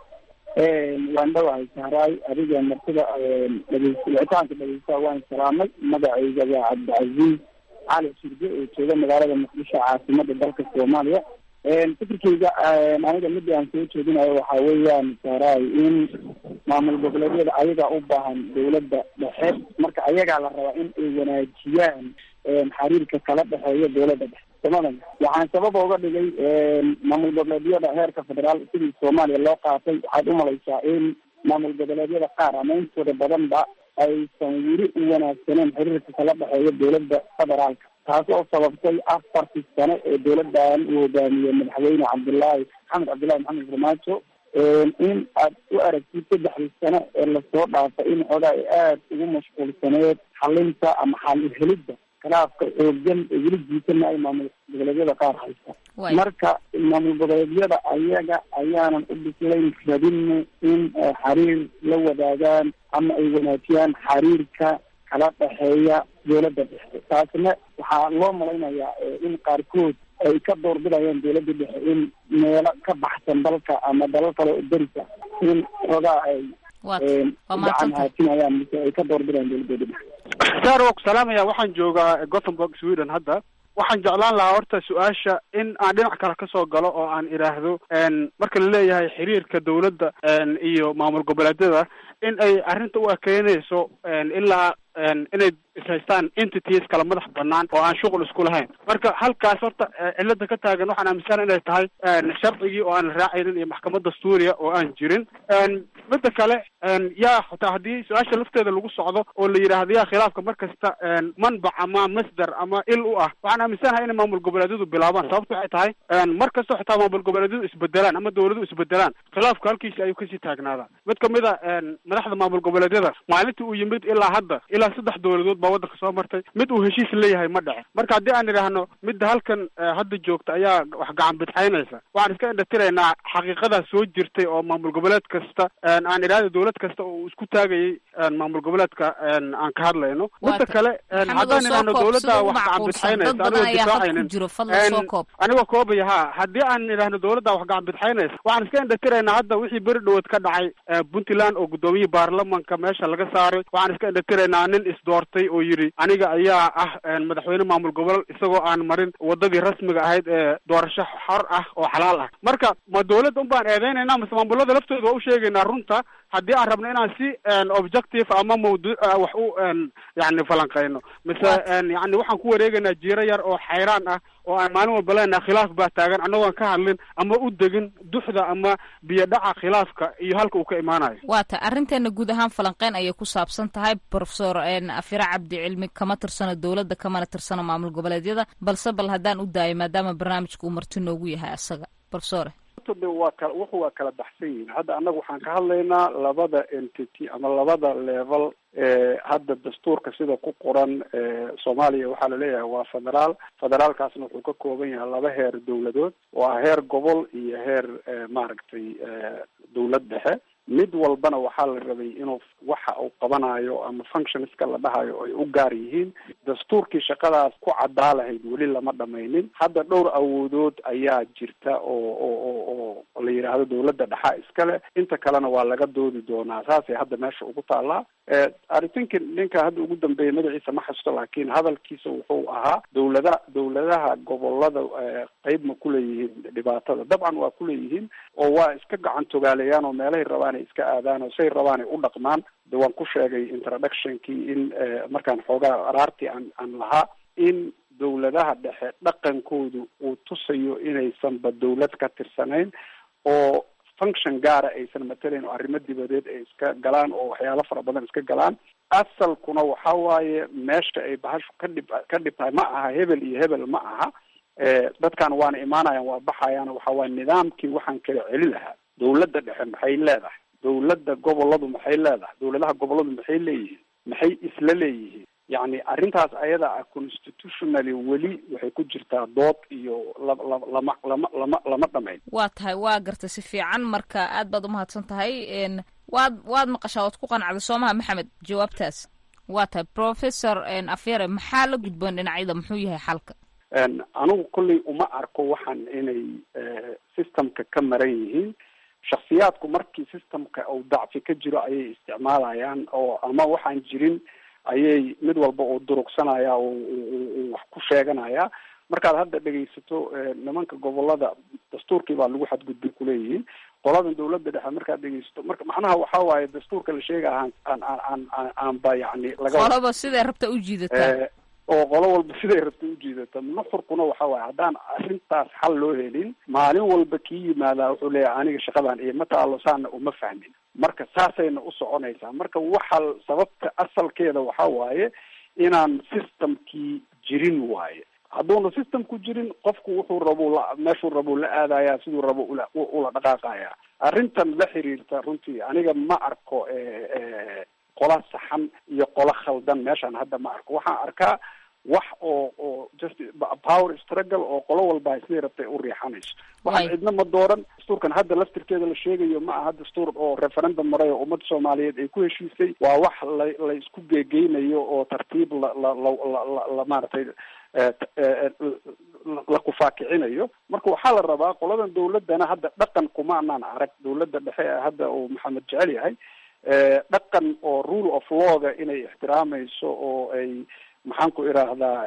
[SPEAKER 10] waan dhawahay sahraay adiga martida wicitaanka dhegeystaha waan salaamay magacayga waa cabdicasiis cali shirge oo jooga magaalada muqdisho caasimada dalka soomaaliya fikirkeyga aniga midii aan soo jeedinayo waxa weeyaan sahraay in maamul goboleedyada ayagaa u baahan dawladda dhexe marka ayagaa la rabaa in ay wanaajiyaan xiriirka kala dhexeeya dawladda dhexe somalia waxaan sabab oga dhigay maamul goboleedyada heerka federaal sidii soomaaliya loo qaatay waxaad umalaysaa in maamul goboleedyada qaar ama intooda badanba aysan weli u wanaagsaneen xiriirka kala dhexeeya dawladda federaalka taas oo sababtay afartii sano ee dawladdan uu hogaamiyey madaxweyne cabdullaahi maxamed cabdullahi maxamed farmaajo in aad u aragtid saddexdii sano ee lasoo dhaafay in xoogaa ay aada ugu mashquulsaneed xalinta ama xal uhelidda khilaafka xoogan ee weli jiitana ay maamul goboleedyada qaar haysta marka maamul goboleedyada ayaga ayaanan u bislayn rabinna in xiriir la wadaagaan ama ay wanaajiyaan xiriirka kala dhexeeya dawladda dhexe taasna waxaa loo malaynayaa in qaarkood ay ka doorbidayaan dawladda dhexe in meelo ka baxsan dalka ama dalal kale oo derisa in xoogaa ay gacan haatinayaan mise ay ka doorbidayaan dawladooda dhexe
[SPEAKER 4] saar waa ku salaamaya waxaan joogaa gothenburg sweden hadda waxaan jeclaan lahaa horta su-aasha in aan dhinac kale kasoo galo oo aan idhaahdo marka la leeyahay xiriirka dawladda iyo maamul goboleedyada in ay arrinta u ekeynayso ilaa inay ishaystaan entities kala madax banaan oo aan shuqul isku lahayn marka halkaas horta cilada ka taagan waxaan aaminsana inay tahay sharcigii oo aan la raacaynin iyo maxkamad dastuuriya oo aan jirin midda kale yaa xitaa haddii su-aasha lafteeda lagu socdo oo la yidhaahdo yaa khilaafka mar kasta manbac ama masdar ama il u ah waxaan aaminsanahay inay maamul goboleedyadu bilaabaan sababta waxay tahay mar kastoo xitaa maamul goboleedyadu isbedelaan ama dawladuhu isbedelaan khilaafka halkiisi ayuu kasii taagnaadaa mid kamid a madaxda maamul goboleedyada maalintii uu yimid ilaa hadda ilaa saddex dawladood baa waddanka soo martay mid uu heshiis leeyahay ma dhece marka haddii aan idhaahno midda halkan hadda joogta ayaa wax gacan bidxaynaysa waxaan iska indhatiraynaa xaqiiqadaa soo jirtay oo maamul goboleed kasta aan idhaahdo dawlad kasta oo isku taagayay maamul goboleedka aan ka hadlayno midda kale haddaan idhaahno dawladda wax gacan bidxaynaysa anigoo difaacaynin anigoo koobaya ha haddii aan idhaahno dawladda wax gacan bidxaynaysa waxaan iska indhatiraynaa hadda wixii beri dhawood ka dhacay puntland oo gudoomiyii baarlamanka meesha laga saaray waxaan iska indhatiraynaa nin isdoortay oo yidhi aniga ayaa ah madaxweyne maamul gobol isagoo aan marin wadadii rasmiga ahayd ee doorasho xor ah oo xalaal ah marka ma dawladda un baan eedeynayna mase maamulada laftooda waa u sheegaynaa runta haddii aan rabno inaan si objective ama mawdu wax u yani falanqeyno mise yani waxaan ku wareegaynaa jiiro yar oo xayraan ah oo aan maalin walba leenaha khilaaf baa taagan annagoon ka hadlin ama u degin duxda ama biyo dhaca khilaafka iyo halka uu ka imaanayo
[SPEAKER 8] waa ta arrinteena guud ahaan falanqeyn ayay ku saabsan tahay profesor afira cabdi cilmi kama tirsano dawladda kamana tirsano maamul goboleedyada balse bal haddaan u daayo maadaama barnaamijka uu marti noogu yahay asaga profesore
[SPEAKER 4] waa kala wuxu waa kala baxsan yihin hadda annaga waxaan ka hadlaynaa labada entity ama labada level hadda dastuurka sida ku qoran soomaaliya waxaa laleeyahay waa federaal federaalkaasna wuxuu ka kooban yahay laba heer dawladood oo ah heer gobol iyo heer maaragtay dawlad dhexe mid walbana waxaa la rabay inuu waxa uu qabanayo ama functionska la dhahayo ay u gaar yihiin dastuurkii shaqadaas ku caddaa lahayd weli lama dhamaynin hadda dhowr awoodood ayaa jirta oo oo oo la yidhaahdo dawladda dhexa iskale inta kalena waa laga doodi doonaa saasay hadda meesha ugu taallaa i think ninka hadda ugu dambeeya magaciisa ma xasusto laakiin hadalkiisa wuxuu ahaa dawlada dawladaha gobolada qeyb ma kuleeyihiin dhibaatada dabcan waa kuleeyihiin oo waa iska gacan togaalayaan oo meelahay rabaan ay iska aadaan oo say rabaan ay u dhaqmaan de waan ku sheegay introductionkii in markaan xoogaa araartii aan aan lahaa in dawladaha dhexe dhaqankoodu uu tusayo inaysanba dawlad ka tirsanayn oo function gaara aysan matelayn oo arrimo dibadeed ay iska galaan oo waxyaalo fara badan iska galaan asalkuna waxa waaye meesha ay bahashu ka dhib ka dhib tahay ma aha hebel iyo hebel ma aha dadkan waana imaanayaan waa baxayaan waxa waaye nidaamkii waxaan kala celi lahaa dawladda dhexe maxay leedahay dawladda goboladu maxay leedahay dawladaha goboladu maxay leeyihiin maxay isla leeyihiin yacni arrintaas ayada ah constitutionally weli waxay ku jirtaa dood iyo la la lama lama lama lama dhamayn
[SPEAKER 8] waa tahay waa gartay si fiican marka aad baad umahadsan tahay waad waad maqashaa waad ku qanacday soomaha maxamed jawaabtaas waa tahay professor afyare maxaa la gudboon dhinacyada muxuu yahay xalka
[SPEAKER 4] anigu kolley uma arko waxaan inay systemka ka maran yihiin shaksiyaadku markii systemka uu dacfi ka jiro ayay isticmaalayaan oo ama waxaan jirin ayay mid walba oo durugsanaya wax ku sheeganaya markaad hadda dhegaysato nimanka gobolada dastuurkii baa lagu xadgudbay kuleeyihiin qoladan dawladda dhexe markaad dhegaysato marka macnaha waxa waaye dastuurka la sheega aan aan aan aan aanba yani laga
[SPEAKER 8] qoloba siday rabta u jiidataa
[SPEAKER 4] oo qolo walba siday rabta ujiidata nuxurkuna waxa waaye haddaan arrintaas xal loo helin maalin walba kii yimaadaa wuxuu leeyahay aniga shaqadan iyo ma taalo saana uma fahmin marka saasayna u soconaysaa marka waxa sababta asalkeeda waxa waaye inaan systemkii jirin waaye hadduuna systemku jirin qofku wuxuu rabu la meeshuu rabuu la aadaya siduu rabo ula ula dhaqaaqaya arrintan la xiriirta runtii aniga ma arko qola saxan iyo qolo khaldan meeshaan hadda ma arko waxaan arkaa wax oo oo just power struggle oo qolo walba siday rabtay u riixanayso waxaan cidna ma dooran dastuurkan hadda laftirkeeda la sheegayo ma aha dastuur oo referendum maray oo ummadda soomaaliyeed ay ku heshiisay waa wax la la isku geegeynayo oo tartiib la la la la la maaragtay la kufaakicinayo marka waxaa la rabaa qoladan dawladdana hadda dhaqan kuma anaan arag dawladda dhexe hadda uu maxamed jecel yahay dhaqan oo rule of lawga inay ixtiraamayso oo ay maxaan ku idhaahdaa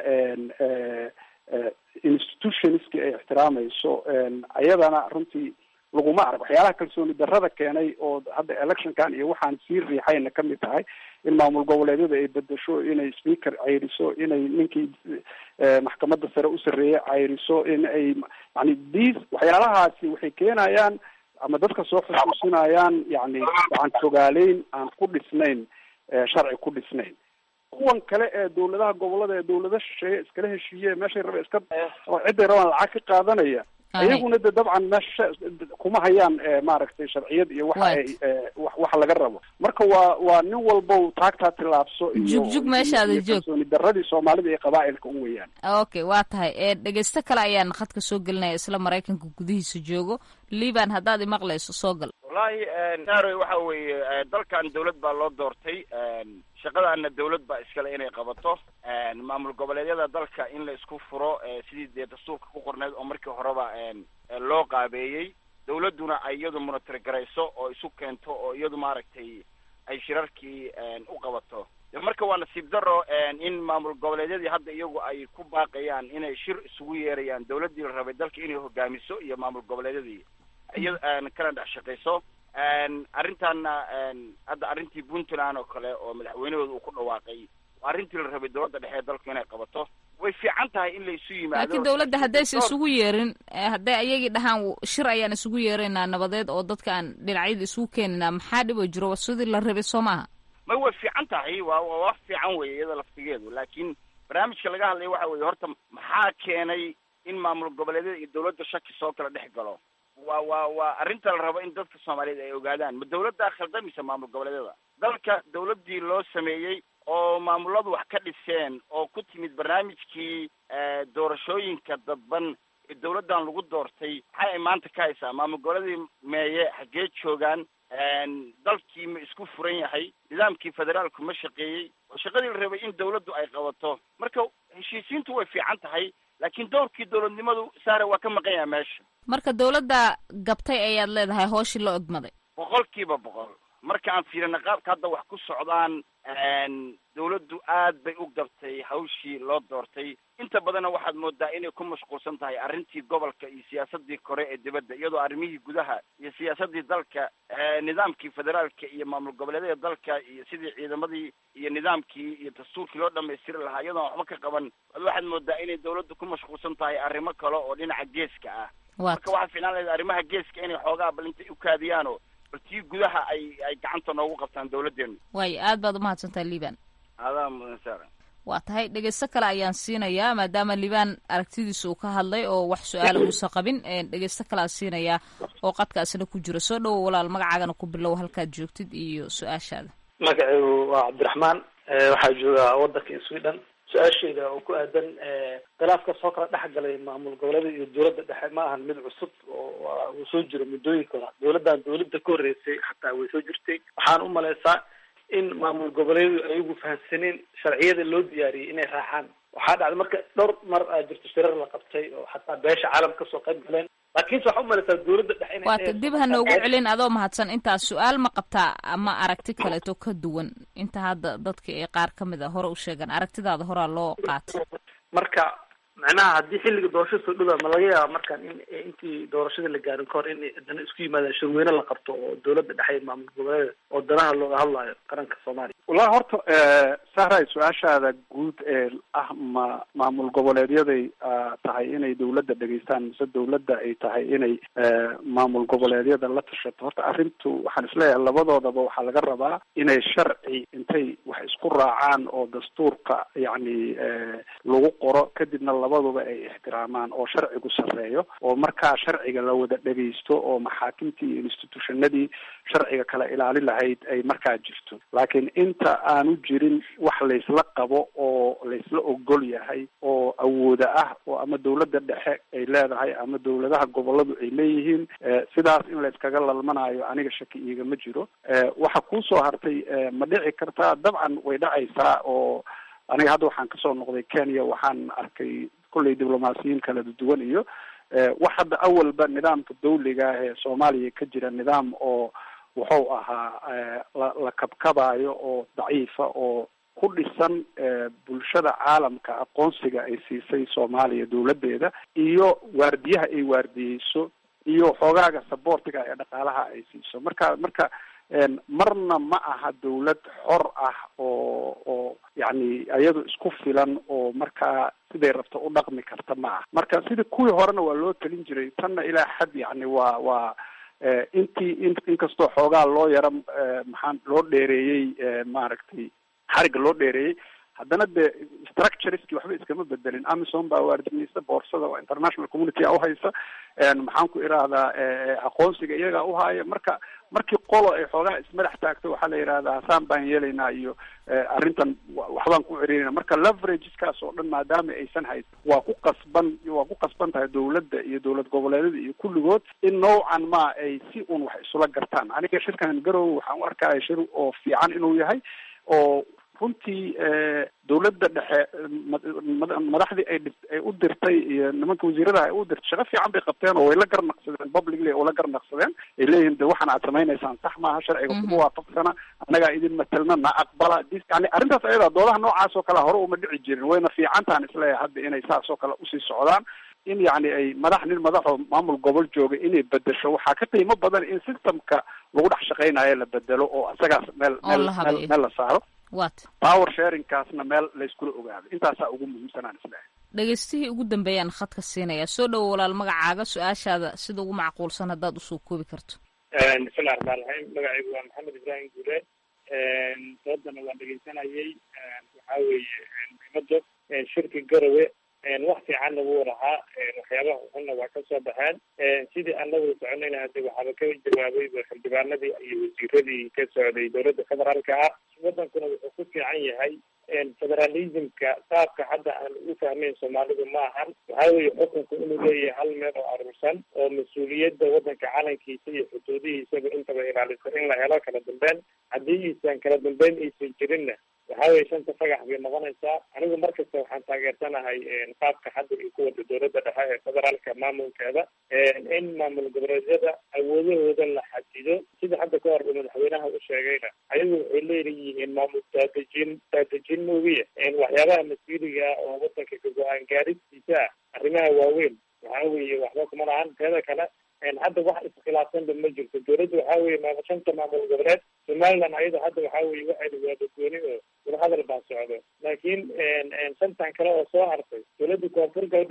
[SPEAKER 4] institutionski ay ixtiraamayso ayadana runtii laguma arag waxyaalaha kalsooni darrada keenay oo hadda electionkan iyo waxaan sii riixayna kamid tahay in maamul goboleedyada ay bedesho inay speaker cayriso inay ninkii maxkamadda sare u sarreeye cayriso in ay yani these waxyaalahaasi waxay keenayaan ama dadka soo xusuusinayaan yani waxaan fogaaleyn aan ku dhisnayn sharci ku dhisnayn kuwan kale ee dawladaha gobolada ee dawlada shisheeye iskala heshiiye meeshay raba iska oo ciday rabaan lacag ka qaadanaya iyaguna de dabcan meesha kuma hayaan maaragtay sharciyad iyo waxa ay waxa laga rabo marka waa waa nin walbow taagtaa tilaabso
[SPEAKER 8] jugjug meeshaada joog
[SPEAKER 4] kalsooni daradii soomaalida iyo qabaa'ilka u weeyaan
[SPEAKER 8] okay waa tahay dhegeysto kale ayaan khadka soo gelinaya isla maraykanka gudihiisa joogo liban haddaad imaqlayso soo gal
[SPEAKER 11] wallahi naroy waxa weeye dalkan dawlad baa loo doortay shaqadaana dawlad baa iskale inay qabato maamul goboleedyada dalka in la isku furo sidii dee dastuurka ku qorneyd oo markii horeba loo qaabeeyey dawladduna ay iyadu monitor garayso oo isu keento oo iyadu maaragtay ay shirarkii u qabato marka waa nasiib daro in maamul goboleedyadii hadda iyagu ay ku baaqayaan inay shir isugu yeerayaan dawladdii la rabay dalka inay hogaamiso iyo maamul goboleedyadii iya kana dhex shaqayso arrintaana hadda arrintii puntland oo kale oo madaxweynahooda uu ku dhawaaqay arrintii la rabay dawladda dhexe ee dalku inay qabato way fiican tahay in la isu yimaado
[SPEAKER 8] laakiin dawladda haddaysa isugu yeerin hadday ayagii dhahaan shir ayaan isugu yeeraynaa nabadeed oo dadka aan dhinacyada isugu keeninaa maxaa dhibo jiro sidii la rabay soo maaha
[SPEAKER 11] may way fiican tahay waa waa wax fiican weeye iyada laftigeedu laakiin barnaamijka laga hadlaya waxa weeye horta maxaa keenay in maamul goboleedyada iyo dawladda shaki soo kala dhex galo waa waa waa arrinta la rabo in dadka soomaaliyeed ay ogaadaan ma dawladdaa khaldamaysa maamul goboleedyada dalka dawladdii loo sameeyey oo maamuladu wax ka dhiseen oo ku timid barnaamijkii doorashooyinka dadban ee dawladdan lagu doortay maxay ay maanta ka haysaa maamul goboleedii meeye xaggee joogaan dalkii ma isku furan yahay nidaamkii federaalku ma shaqeeyey oo shaqadii la rabay in dawladdu ay qabato marka heshiisiintu way fiican tahay laakiin dowrkii dowladnimadu saare waa ka maqan yaha meesha
[SPEAKER 8] marka dawladda gabtay ayaad leedahay hooshii la ogmaday
[SPEAKER 11] boqol kiiba boqol marka aan fiirina qaabka hadda wax ku socdaan dawladdu aad bay u gabtay hawshii loo doortay inta badanna waxaad moodaa inay ku mashquulsan tahay arrintii gobolka iyo siyaasadii kore ee dibadda iyadoo arrimihii gudaha iyo siyaasadii dalka nidaamkii federaalka iyo maamul goboleedyada dalka iyo sidii ciidamadii iyo nidaamkii iyo dastuurkii loo dhamaystiri lahaa iyadoon waxba ka qaban waxaad moodaa inay dawladdu ku mashquulsan tahay arrimo kale oo dhinaca geeska ah marka waxaa fiinaan lahayd arrimaha geeska inay xoogaa bal intay u kaadiyaan oo bal tii gudaha ay ay gacanta noogu qabtaan dawladdeenu
[SPEAKER 8] waayo aad baad umahadsantahay liban
[SPEAKER 11] adaa mudan saaran
[SPEAKER 8] waa tahay dhegeysto kale ayaan siinayaa maadaama liban aragtidiisa uu ka hadlay oo wax su-aala uusan qabin dhegeysto kale aan siinayaa oo qadkaasina ku jira soo dhowo walaal magacaagana ku bilow halkaad joogtid iyo su-aashaada
[SPEAKER 12] magacaygu waa cabdiraxmaan waxaa joogaa wadanka sweden su-aashayda oo ku aadan khilaafka soo kala dhex galay maamul goboleeda iyo dowladda dhexe ma ahan mid cusub oo uu soo jiro muddooyinka hore dowladdan dowladda ka horreysay xataa way soo jirtay waxaan u malaysaa in maamul goboleedu ayagu fahamsaneen sharciyada loo diyaariyey inay raacaan waxaa dhacday marka dhowr mar aa jirto shirar la qabtay oo xataa beesha caalam kasoo qayb galeen laakiinse waxaa umalaysaa dowladda dhexe inay
[SPEAKER 8] waata dib ha noogu celin adoo mahadsan intaas su-aal ma qabtaa ama aragti kaleeto ka duwan inta hadda dadka ee qaar ka mid a hore u sheegan aragtidaada horaa loo qaatay
[SPEAKER 12] marka macnaha haddii xilliga doorashada soo dhowaa ma laga yaaba markaan in intii doorashada la gaarin kahor in dana isku yimaadaan shirweyne la qabto oo dowladda dhexe iyo maamul goboleeda oo danaha looga hadlayo qaranka soomaaliya
[SPEAKER 4] wallahi horta sahray su-aashaada guud ee ah ma maamul goboleedyaday tahay inay dowladda dhegeystaan mise dowladda ay tahay inay maamul goboleedyada la tashato horta arrintu waxaan isleeyahay labadoodaba waxaa laga rabaa inay sharci intay wax isku raacaan oo dastuurka yacni lagu qoro kadibna labaduba ay ixtiraamaan oo sharcigu sarreeyo oo markaa sharciga la wada dhegeysto oo maxaakimtii iyo institutionadii sharciga kala ilaalin lahayd ay markaa jirto laakiin inta aanu jirin wax laysla qabo oo laysla ogol yahay oo awooda ah oo ama dowladda dhexe ay leedahay ama dowladaha goboladu ay leeyihiin sidaas in layskaga lalmanayo aniga shaki iigama jiro waxa kuusoo hartay ma dhici kartaa dabcan way dhacaysaa oo aniga hadda waxaan kasoo noqday kenya waxaan arkay kolley diblomaasiyiin kala duwan iyo wax hadda awalba nidaamka dawliga ah ee soomaaliya ka jira nidaam oo wuxuu ahaa la la kabkabayo oo daciifa oo ku dhisan bulshada caalamka aqoonsiga ay siisay soomaaliya dowladdeeda iyo waardiyaha ay waardiyeyso iyo xoogaaga saboortiga ee dhaqaalaha ay siiso marka marka marna ma aha dawlad xor ah oo oo yacni iyadu isku filan oo markaa siday rabto u dhaqmi karta ma aha marka sidii kuwii horena waa loo talin jiray tanna ilaa xad yacni waa waa intii in inkastoo xoogaa loo yaro maxaan loo dheereeyey maaragtay xariga loo dheereeyey haddana de structureski waxba iskama bedelin amison baa waardinaysa boorsada oo international community a uhaysa maxaan ku irahdaa aqoonsiga iyagaa uhaaya marka markii qolo ay xoogaha ismadax taagto waxaa la yidhahdaa hasaan baan yeelaynaa iyo arrintan waxbaan ku cerinayna marka leverageskaas oo dhan maadaama aysan hayn waa ku qasban waa ku qasban tahay dowladda iyo dowlad goboleedyada iyo kulligood in noocan ma ay si un wax isula gartaan aniga shirkan garowe waxaan u arkaya shir oo fiican inuu yahay oo runtii dowladda dhexe madaxdii ay ay u dirtay iyo nimanka wasiiradaha ay u dirtay shaqo fiican bay qabteen oo way la garnaqsadeen publicly oo la garnaqsadeen ay leeyihin de waxaan aad samaynaysaan sax maaha sharciga kuma waafaqsana annagaa idin matelna na aqbala yani arrintaas ayada doodaha noocaas oo kale hore uma dhici jirin wayna fiicantaan isleeyahay hadda inay saas oo kale usii socdaan in yacni ay madax nin madaxoo maamul gobol jooga inay bedesho waxaa ka qiimo badan in systemka lagu dhex shaqaynayo la bedelo oo isagaas meel meel meel meel la saaro
[SPEAKER 8] wat
[SPEAKER 12] power sharingkaasna meel layskula ogaado intaasaa ugu muhiimsanaan isleehay
[SPEAKER 8] dhegeystihii ugu dambeeyaan khadka siinaya soo dhowo walaal magacaaga su-aashaada sida ugu macquulsan haddaad usoo koobi karto
[SPEAKER 13] bismillahi raxmaan raxiim magacaygu waa maxamed ibraahim guule doodana waan dhegeysanayay waxaa weeye muhiimada shirki garowe wax fiican lagu warahaa waxyaabaha xunna waa kasoo baxeen sidii anagu soconayna hade waxaaba ka jawaabay xildhibaanadii iyo wasiiradii ka socday dowladda federaalka ah wadankuna wuxuu ku fiican yahay federalismka qaabka hadda aan u fahmeyn soomaalidu ma ahan waxaa weeye xukunku inuu leeyahay hal meel oo aruursan oo mas-uuliyadda wadanka calankiisa iyo xuduudihiisaba intaba ilaalisa in la helo kala dambeyn haddii iisan kala dambeyn aysan jirinna waxaa weye shanta fagax bay noqonaysaa anigu markasta waxaan taageersanahay qaabka hadda ay ku wada dowladda dhexe ee federaalka maamulkeeda in maamul goboleedyada awoodahooda la xadido sida hadda ka horba madaxweynaha u sheegayna ayagu waxay leeyihiin maamul daadejin daadejin moogiya waxyaabaha mas-uuliga oo wadanka ka go-aan gaaristiisa ah arrimaha waaweyn waxaa weeye waxba kuma lahan teeda kale hadda wax iskhilaafsanba ma jirto dowladda waxaa weye maam shanta maamul goboleed somaliland ayada hadda waxaa weye waxayna waadagooni oo wadahadal baa socdo laakiin shantan kale oo soo hartay dowladda koonfur galbeed waxaa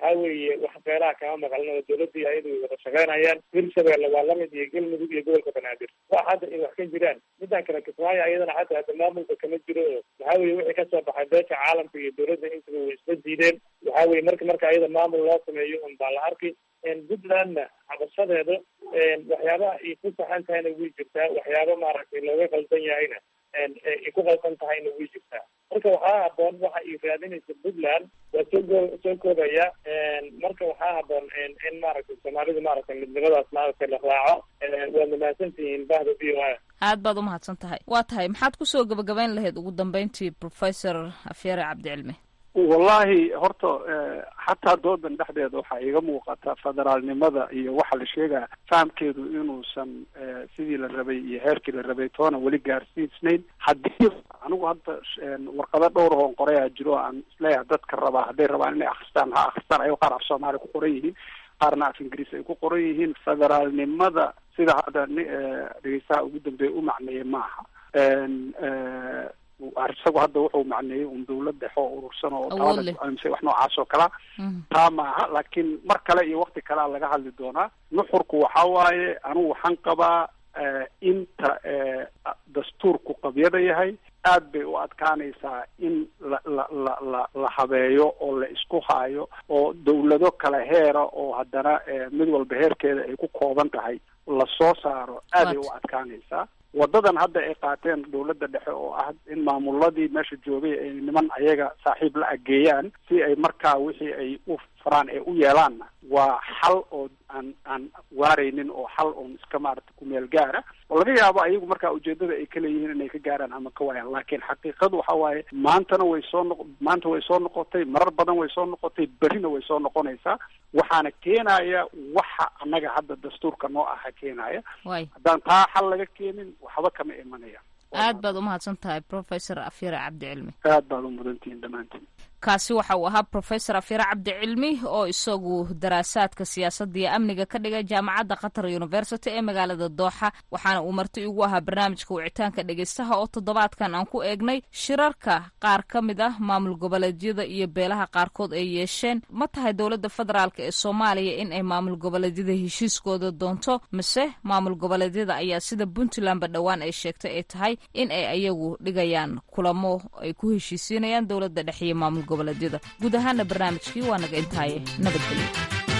[SPEAKER 13] waxaa weeye wax beelaha kama maqlin oo dowladda iyo ayadu way wada shaqeynayaan hirshabeelle waa lamid iyo galmudug iyo gobolka banaadir wax hadda ay wax ka jiraan midaan kale kismaayo ayadana xataa hadda maamulka kama jiro oo waxaa weye wixii kasoo baxay beesha caalamka iyo dowladda intaba way isla diideen waxaa weye marka marka ayada maamul loo sameeyo un baa la arki puntlandna cabashadeeda waxyaabaha ay ku saxan tahayna way jirtaa waxyaaba maaragtay looga qaldan yahayna ay ku qaldan tahayna way jirtaa marka waxaa haboon waxa ay raadinaysa puntland waa soo go soo koobaya marka waxaa haboon in maaragtay soomaalidu maaragtay midnimadaas maaragtay la raaco waad mahadsan tihiin bahda v o a
[SPEAKER 8] aad baad umahadsan tahay waa tahay maxaad kusoo gabagabayn lahayd ugu dambeyntii professor afyare cabdicilmi
[SPEAKER 4] wallahi horta xataa doodan dhexdeeda waxaa iiga muuqata federaalnimada iyo waxa la sheegaya fahamkeedu inuusan sidii la rabay iyo heerkii la rabay toona weli gaarsiisnayn haddii anigu hadda warqado dhowr oon qorayaa jiro aan isleeyahay dadka rabaa hadday rabaan inay akristaan ha akristaan ayagoo qaar af soomaaliya ku qoran yihiin qaarna af ingiriis ay ku qoran yihiin federaalnimada sida hadda dhegeystaha ugu dambeeya u macneeyay maaha isagu hadda wuxuu macneeyey un dawlad dhexe oo urursan oo taamse wax noocaas oo kalea taa maaha laakiin mar kale iyo wakti kalea laga hadli doonaa nuxurku waxa waaye anigu waxaan qabaa inta dastuurku qabyada yahay aad bay u adkaanaysaa in la la la la la habeeyo oo la isku haayo oo dawlado kala heera oo haddana mid walba heerkeeda ay ku kooban tahay lasoo saaro aad ay u adkaanaysaa wadadan hadda ay qaateen dawladda dhexe oo ah in maamuladii meesha joogay ay niman ayaga saaxiib la ageeyaan si ay markaa wixii ay u faraan ee u yeelaanna waa xal oo aan aan waaraynin oo xal oon iska maarata kumeel gaara oo laga yaabo ayagu markaa ujeedada ay ka leeyihiin inay ka gaaraan ama ka waayaan laakiin xaqiiqadu waxa waaye maantana way soo noq maanta way soo noqotay marar badan way soo noqotay berrina way soo noqonaysaa waxaana keenaya waxa annaga hadda dastuurka noo aha keenaya haddaan taa xal laga keenin waxba kama imanaya
[SPEAKER 8] aad baad umahadsan tahay professor afyare cabdicilmi
[SPEAKER 4] aad baad u mudantihiin dhammaantiin
[SPEAKER 8] kaasi waxa uu ahaa professor afyare cabdicilmi oo isagu daraasaadka siyaasadda iyo amniga ka dhigay jaamacadda qatar university ee magaalada dooxa waxaana uu marti igu ahaa barnaamijka wicitaanka dhegeystaha oo toddobaadkan aan ku eegnay shirarka qaar ka mid ah maamul goboleedyada iyo beelaha qaarkood ay yeesheen ma tahay dowladda federaalk ee soomaaliya in ay maamul goboleedyada heshiiskooda doonto mise maamul goboleedyada ayaa sida puntlandba dhowaan ay sheegtay ay tahay in ay ayagu dhigayaan kulamo ay ku heshiisiinayaan dowladda dhexe iyo maamul goboleedyada guud ahaana barnaamijkii waa naga intaaye nabadgelyo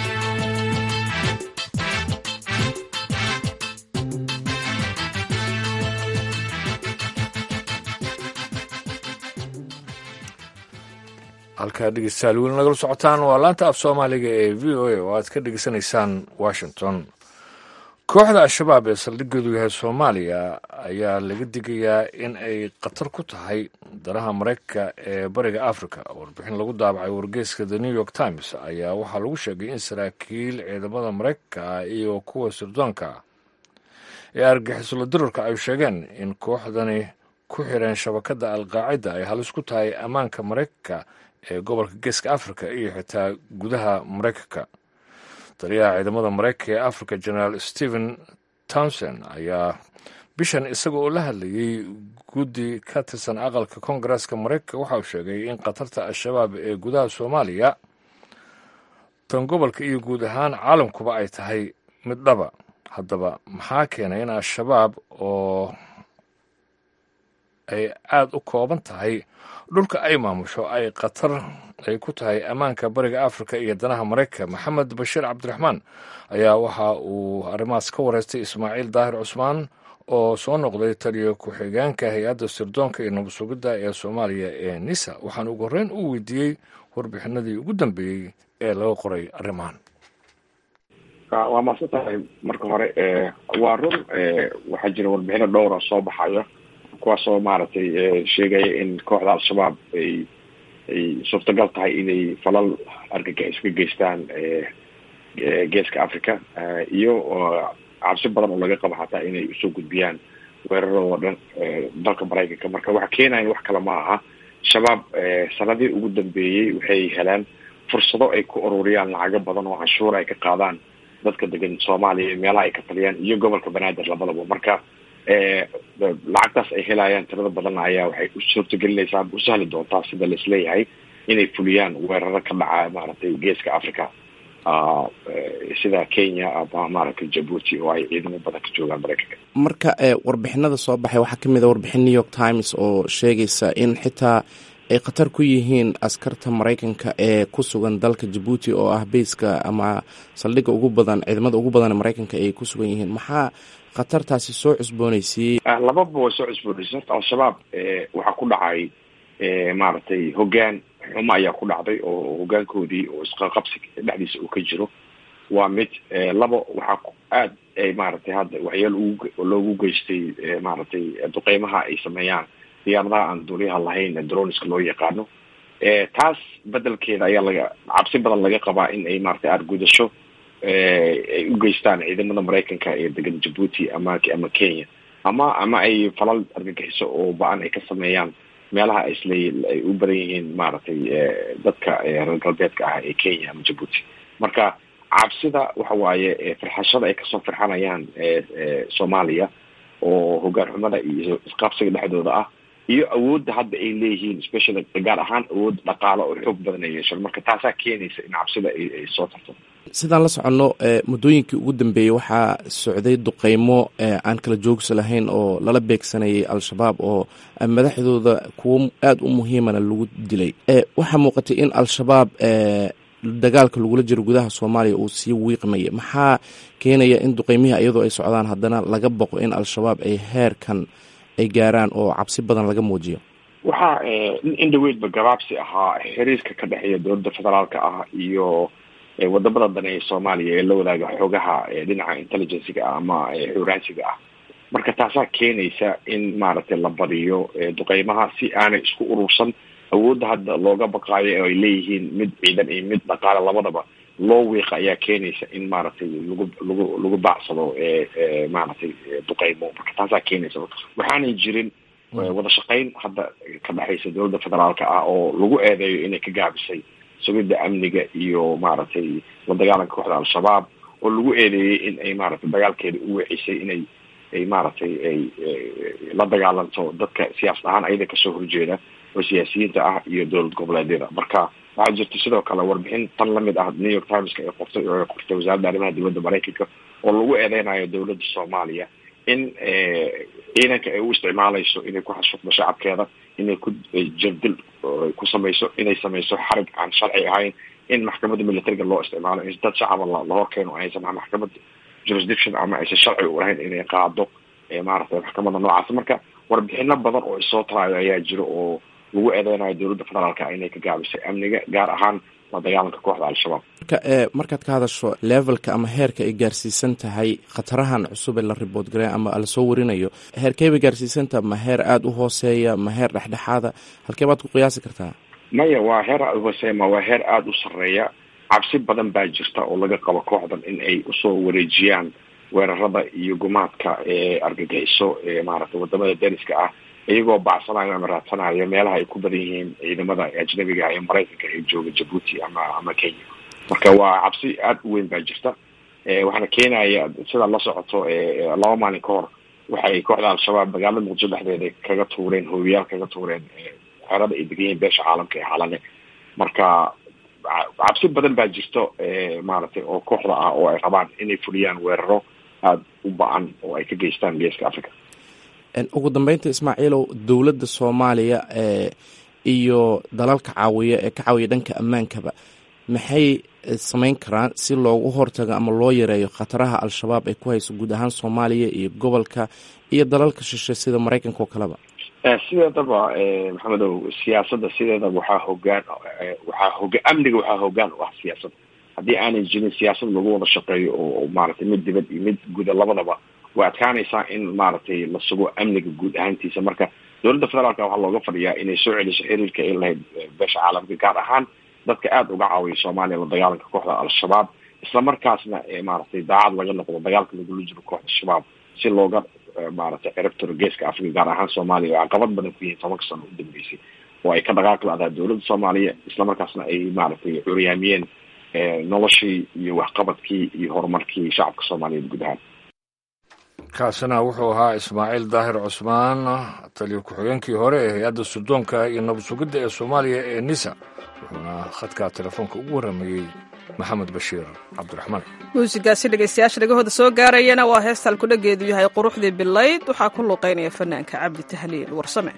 [SPEAKER 2] halkaa dhegeystayaal weli nagala socotaan waa laanta af soomaaliga ee v o a oo aad ka dhegeysanaysaan washington kooxda al-shabaab ee saldhigoodu yahay soomaaliya ayaa laga digayaa in ay khatar ku tahay danaha maraykanka ee bariga africa warbixin lagu daabacay wargeyska the new york times ayaa waxaa lagu sheegay in saraakiil ciidamada maraykanka ah iyo kuwa sirdoonka ah ee argixisula dirarka ay sheegeen in kooxdani ku xireen shabakadda alqaacida ay halis ku tahay ammaanka maraykanka ee gobolka geeska africa iyo xitaa gudaha maraykanka taliyaha ciidamada maraykanka ee africa generaal stephen townsend ayaa bishan isaga oo la hadlayey guddi ka tirsan aqalka koongareeska maraykanka waxa uu sheegay in khatarta al-shabaab ee gudaha soomaaliya tan gobolka iyo guud ahaan caalamkuba ay tahay mid dhaba haddaba maxaa keenay in al-shabaab oo ay aada u kooban tahay dhulka ay maamusho ay khatar ay ku tahay ammaanka bariga africa iyo danaha maraykanka maxamed bashiir cabdiraxmaan ayaa waxa uu arrimahaas ka wareystay ismaaciil daahir cusmaan oo soo noqday taliyo ku-xigeenka hay-adda sirdoonka iyo nabad sugidda ee soomaaliya ee nisa waxaan ugu horreyn u weydiiyey warbixinadii ugu dambeeyey ee laga qoray arrimahan
[SPEAKER 14] waa maadsan tahay marka hore waa run waxaa jira warbixino dhowra soo baxayo kuwaasoo maaragtay sheegaya in kooxda al-shabaab ay ay suurtagal tahay inay falal argagixis ka geystaan geeska africa iyo cabsi badan oo laga qabo xataa inay usoo gudbiyaan weeraradoo dhan dalka maraykanka marka waxa keenaya wax kale ma aha shabaab sanadii ugu dambeeyey waxay heleen fursado ay ku ururiyaan lacago badan oo canshuura ay ka qaadaan dadka degan soomaaliya meelaha ay ka taliyaan iyo gobolka banaadir labadaba marka lacagtaas ay helayaan tirada badan ayaa waxay u suurtagelinaysaa u sahli doontaa sida laisleeyahay inay fuliyaan weeraro ka dhaca maaragtay geeska africa sida kenya ama maaragtay jabuuti oo ay ciidamo badan ka joogaan maraykanka
[SPEAKER 15] marka warbixinada soo baxay waxaa kamid a warbixin new york times oo sheegaysa in xitaa ay khatar ku yihiin askarta maraykanka ee ku sugan dalka jabuuti oo ah beyska ama saldhigga ugu badan ciidamada ugu badan ee maraykanka ay ku sugan yihiin maxaa khatartaasi soo cusboonaysiiyey
[SPEAKER 14] lababa way soo cusboonaysiy horta al-shabaab waxaa ku dhacay maaragtay hoggaan xumo ayaa ku dhacday oo hoggaankoodii oo isqaqabsi dhexdiisa uu ka jiro waa mid labo waxaa aad maaragtay hadda waxyaal ugu loogu geystay maaragtay duqeymaha ay sameeyaan diyaaradaha aan duuliyaha lahayn droniska loo yaqaano taas bedelkeeda ayaa laga cabsi badan laga qabaa in ay maaragtay aargudasho ay u geystaan ciidamada maraykanka ee degan jabuuti ama ama kenya ama ama ay falal argagixiso oo ba-an ay ka sameeyaan meelaha isla ay u badan yihiin maaragtay dadka reer galbeedka ah ee kenya ama jabuuti marka cabsida waxa waaye firxashada ay kasoo firxanayaan soomaaliya oo hoggaan xumada iyo isqaabsiga dhexdooda ah iyo awoodda hadda ay leeyihiin specially gaar ahaan awood dhaqaalo oo xoog badan ay yeeshaan marka taasaa keenaysa in cabsida ay soo tarto
[SPEAKER 15] sidaan la soconno muddooyinkii ugu dambeeyey waxaa socday duqeymo aan kala joogsi lahayn oo lala beegsanayay al-shabaab oo madaxdooda kuwo aada u muhiimana lagu dilay waxaa muuqatay in al-shabaab dagaalka lagula jiro gudaha soomaaliya uu sii wiiqmaya maxaa keenaya in duqeymihii iyadoo ay socdaan haddana laga boqo in al-shabaab ay heerkan ay gaaraan oo cabsi badan laga muujiyo
[SPEAKER 14] waxaa in dhaweydba gabaabsi ahaa xiriirka ka dhexeeya dowladda federaalka ah iyo wadamada dane ee soomaaliya ee la wadaaga xoogaha dhinaca intelligenciga ah ama xuraansiga ah marka taasaa keenaysa in maaragtay la badiyo duqeymaha si aanay isku urursan awoodda hadda looga baqaayo oo ay leeyihiin mid ciidan iyo mid dhaqaale labadaba loo wiiqa ayaa keenaysa in maaragtay lagu lagu lagu baacsado maaragtay duqeymo marka taasaa keenaysa waxaanay jirin wada shaqayn hadda ka dhexaysa dowladda federaalka ah oo lagu eedeeyo inay ka gaabisay sugidda amniga iyo maaragtay la dagaalanka kooxda al-shabaab oo lagu eedeeyey in ay maaragtay dagaalkeeda u weecisay inay ay maaragtay ay la dagaalanto dadka siyaasad ahaan ayada kasoo horjeeda oo siyaasiyiinta ah iyo dowlad goboleedyada marka waxaa jirta sidoo kale warbixin tan lamid ah new york timeska ay qortay oo ay qortay wasaaradda arrimaha dibadda maraykanka oo lagu eedeynayo dowladda soomaaliya in ciidanka ay u isticmaalayso inay ku xasuuqdo shacabkeeda inay ku jirdil ku samayso inay samayso xarig aan sharci ahayn in maxkamadda militariga loo isticmaalo in dad shacaba la horkeeno aysan maxkamad jurisdiction ama aysan sharci u lahayn inay qaado maaragtay maxkamadda noocaas marka warbixino badan oo isoo taraayo ayaa jiro oo lagu eedeynayo dowladda federaalka inay ka gaabisay amniga gaar ahaan la dagaalanka kooxda al-shabaab
[SPEAKER 15] marka markaad ka hadasho levelka ama heerka ay gaarsiisan tahay khatarahan cusub ee la ribood garey ama lasoo warinayo heerkey bay gaarsiisantaha ma heer aada u hooseeya ma heer dhexdhexaada halkee baad ku qiyaasi kartaa
[SPEAKER 14] maya waa heer aada u hooseeya ma waa heer aada u sarreeya cabsi badan baa jirta oo laga qabo kooxdan in ay usoo wareejiyaan weerarada iyo gumaadka ee argagixiso ee maaragtay wadamada dariska ah iyagoo bacsanayo ama raadsanayo meelaha ay ku badan yihiin ciidamada ajnabiga ee maraykanka ee jooga jabuuti ama ama kenya marka waa cabsi aada u weyn baa jirta waxaana keenaya sidaad la socoto laba maalin ka hor waxay kooxda al-shabaab magaalada muqdisho dhexdeeda kaga tuureen hoobiyaal kaga tuureen xerada ay degan yihiin beesha caalamka ee xalane marka cabsi badan baa jirto maaragtay oo kooxda ah oo ay rabaan inay fuliyaan weeraro aada u ba-an oo ay ka geystaan geeska africa
[SPEAKER 15] ugu dambeynta ismaaciilow dowladda soomaaliya iyo dalalka caawiya ee ka caawiya dhanka ammaankaba maxay samayn karaan si loogu hortago ama loo yareeyo khataraha al-shabaab ay ku hayso guud ahaan soomaaliya iyo gobolka iyo dalalka shishe sida maraykanka oo kaleba
[SPEAKER 14] sideedaba maxamedow siyaasadda sideedaba waxaa hogaan waxaa hoga amniga waxaa hogaan u ah siyaasadda haddii aanay jirin siyaasad lagu wada shaqeeyo oo maaragtay mid dibad iyo mid guda labadaba way adkaanaysaa in maaragtay la sugo amniga guud ahaantiisa marka dowladda federaalka waxaa looga fadhiyaa inay soo celiso xiriirka ay lahayd beesha caalamka gaar ahaan dadka aada uga caawiya soomaaliya la dagaalanka kooxda al-shabaab isla markaasna maaragtay daacad laga noqdo dagaalka lagula jiro kooxda shabaab si looga maaragtay ciribtiro geeska africa gaar ahaan soomaaliya oo caqabad badan ku yihiin tobanka sano u dambeysay oo ay ka dhaqaaqi la-daa dowladda soomaaliya isla markaasna ay maaragtay curyaamiyeen noloshii iyo waxqabadkii iyo horumarkii shacabka soomaaliyeed guud ahaan
[SPEAKER 2] kaasina wuxuu ahaa ismaaciil daahir cusmaan taliyo ku-xigeenkii hore ee hay-adda sudoonka iyo nabad sugidda ee soomaaliya ee nisa wuxuuna khadka telefoonka ugu warramayey maxamed bashiir cabdiraxmaan
[SPEAKER 1] muusigaasi dhegaystayaasha dhegahooda soo gaarayana waa heestal kudhageedu yahay quruxdii bilayd waxaa ku luuqaynaya fanaanka cabdi tahliil warsame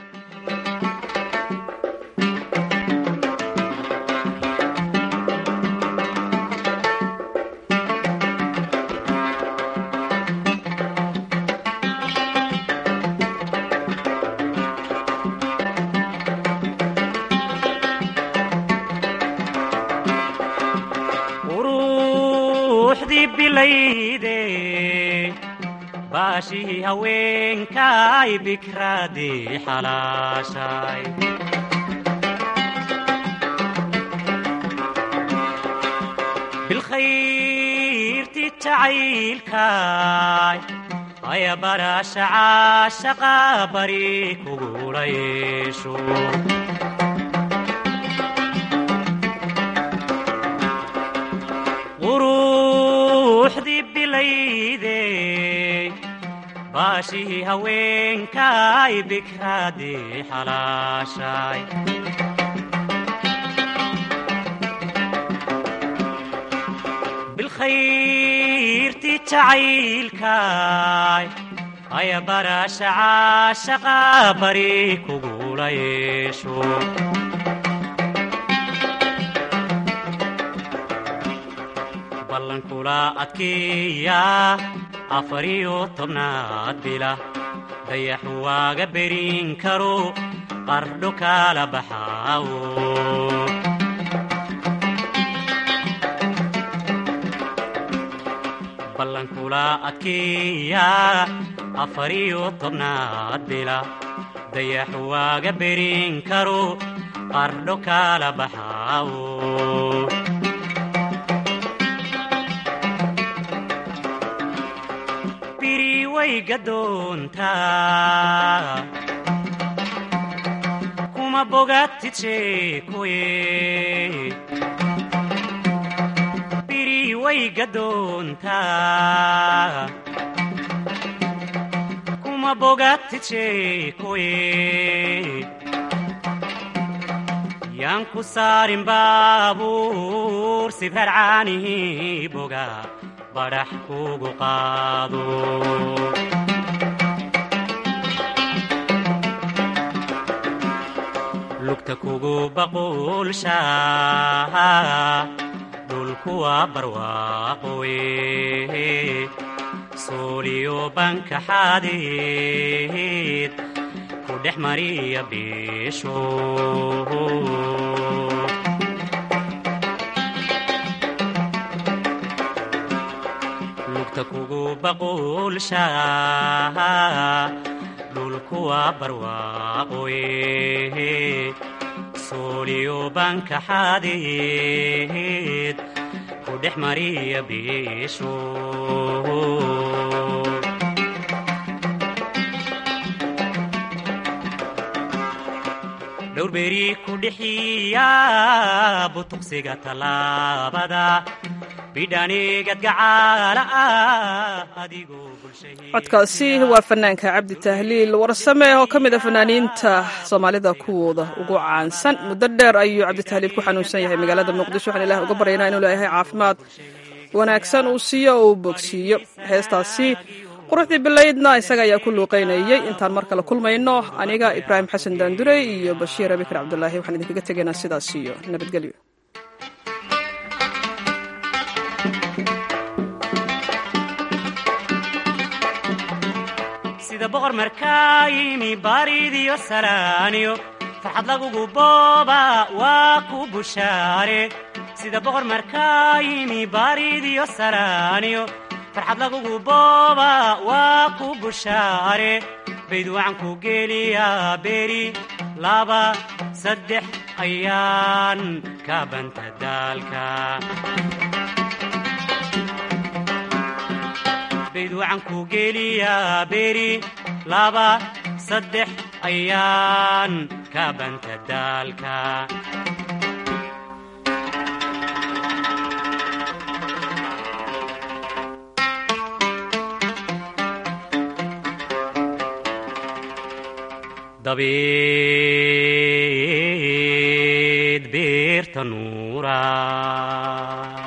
[SPEAKER 16] baashii haweenkay bikraadii xalaashay bilkhayrti jacaylkay aya barasha caashaqa bari kugula yeesho quruxdii bilayde baashii haweenkay bikraadii xalaashay bilkhayrti jacaylkay aya barasha caashaqa bari kugula yeesho ballankula adkeeya afariyo tobnaad bila dayaxu waaga berin karo qardho kala baxaawo ballankula adkeeya afariyo tobnaad bila dayaxu waaga berin karo qardho kala baxaawo gadoontaa kuma bogatid sheekoye biri way gadoontaa kuma bogatid sheekoye yaan ku saarin baabuur sibrar caanihi boga badhax kugu qaado lugta kugu baquulshaa dhulkuwa barwaaqowe sooliyo banka xadeed ku dhex mariya beesho lugta kugu baquulshaa dhulkuwa barwaaqowe sooliyo banka xadeed ku dhex mariya beesho dhowrberi ku dhixiya butuqsiga tallaabada bidhanigad gacaala ah adigoo
[SPEAKER 1] codkaasi waa fanaanka cabdi tahliil warsame oo ka mid a fanaaniinta soomaalida kuwooda ugu caansan muddo dheer ayuu cabditahliil ku xanuunsan yahay magaalada muqdisho waxaan ilaah uga baryaynaa inuu leeyahay caafimaad wanaagsan uu siiyo oo uu bogsiiyo heestaasi quruxdii bilaydna isaga ayaa ku luuqaynayey intaan mar kale kulmayno aniga ibraahim xasan daandurey iyo bashiir abikar cabdulaahi waxaan idinkaga tegaynaa sidaas iyo nabadgelyo
[SPEAKER 16] sida boqor markaayimi baaridiyo salaaniyo farxad lagugu booba waa ku bushaare sida boqor markaayimi baaridiyo salaaniyo farxad lagugu booba waa ku bushaare bayd wacan ku geliyaa beri laba saddex ayaan ka banta daalka bayd wacan ku geliyaa beri laba saddex ayaan ka banta daalka dabeed beerta nuura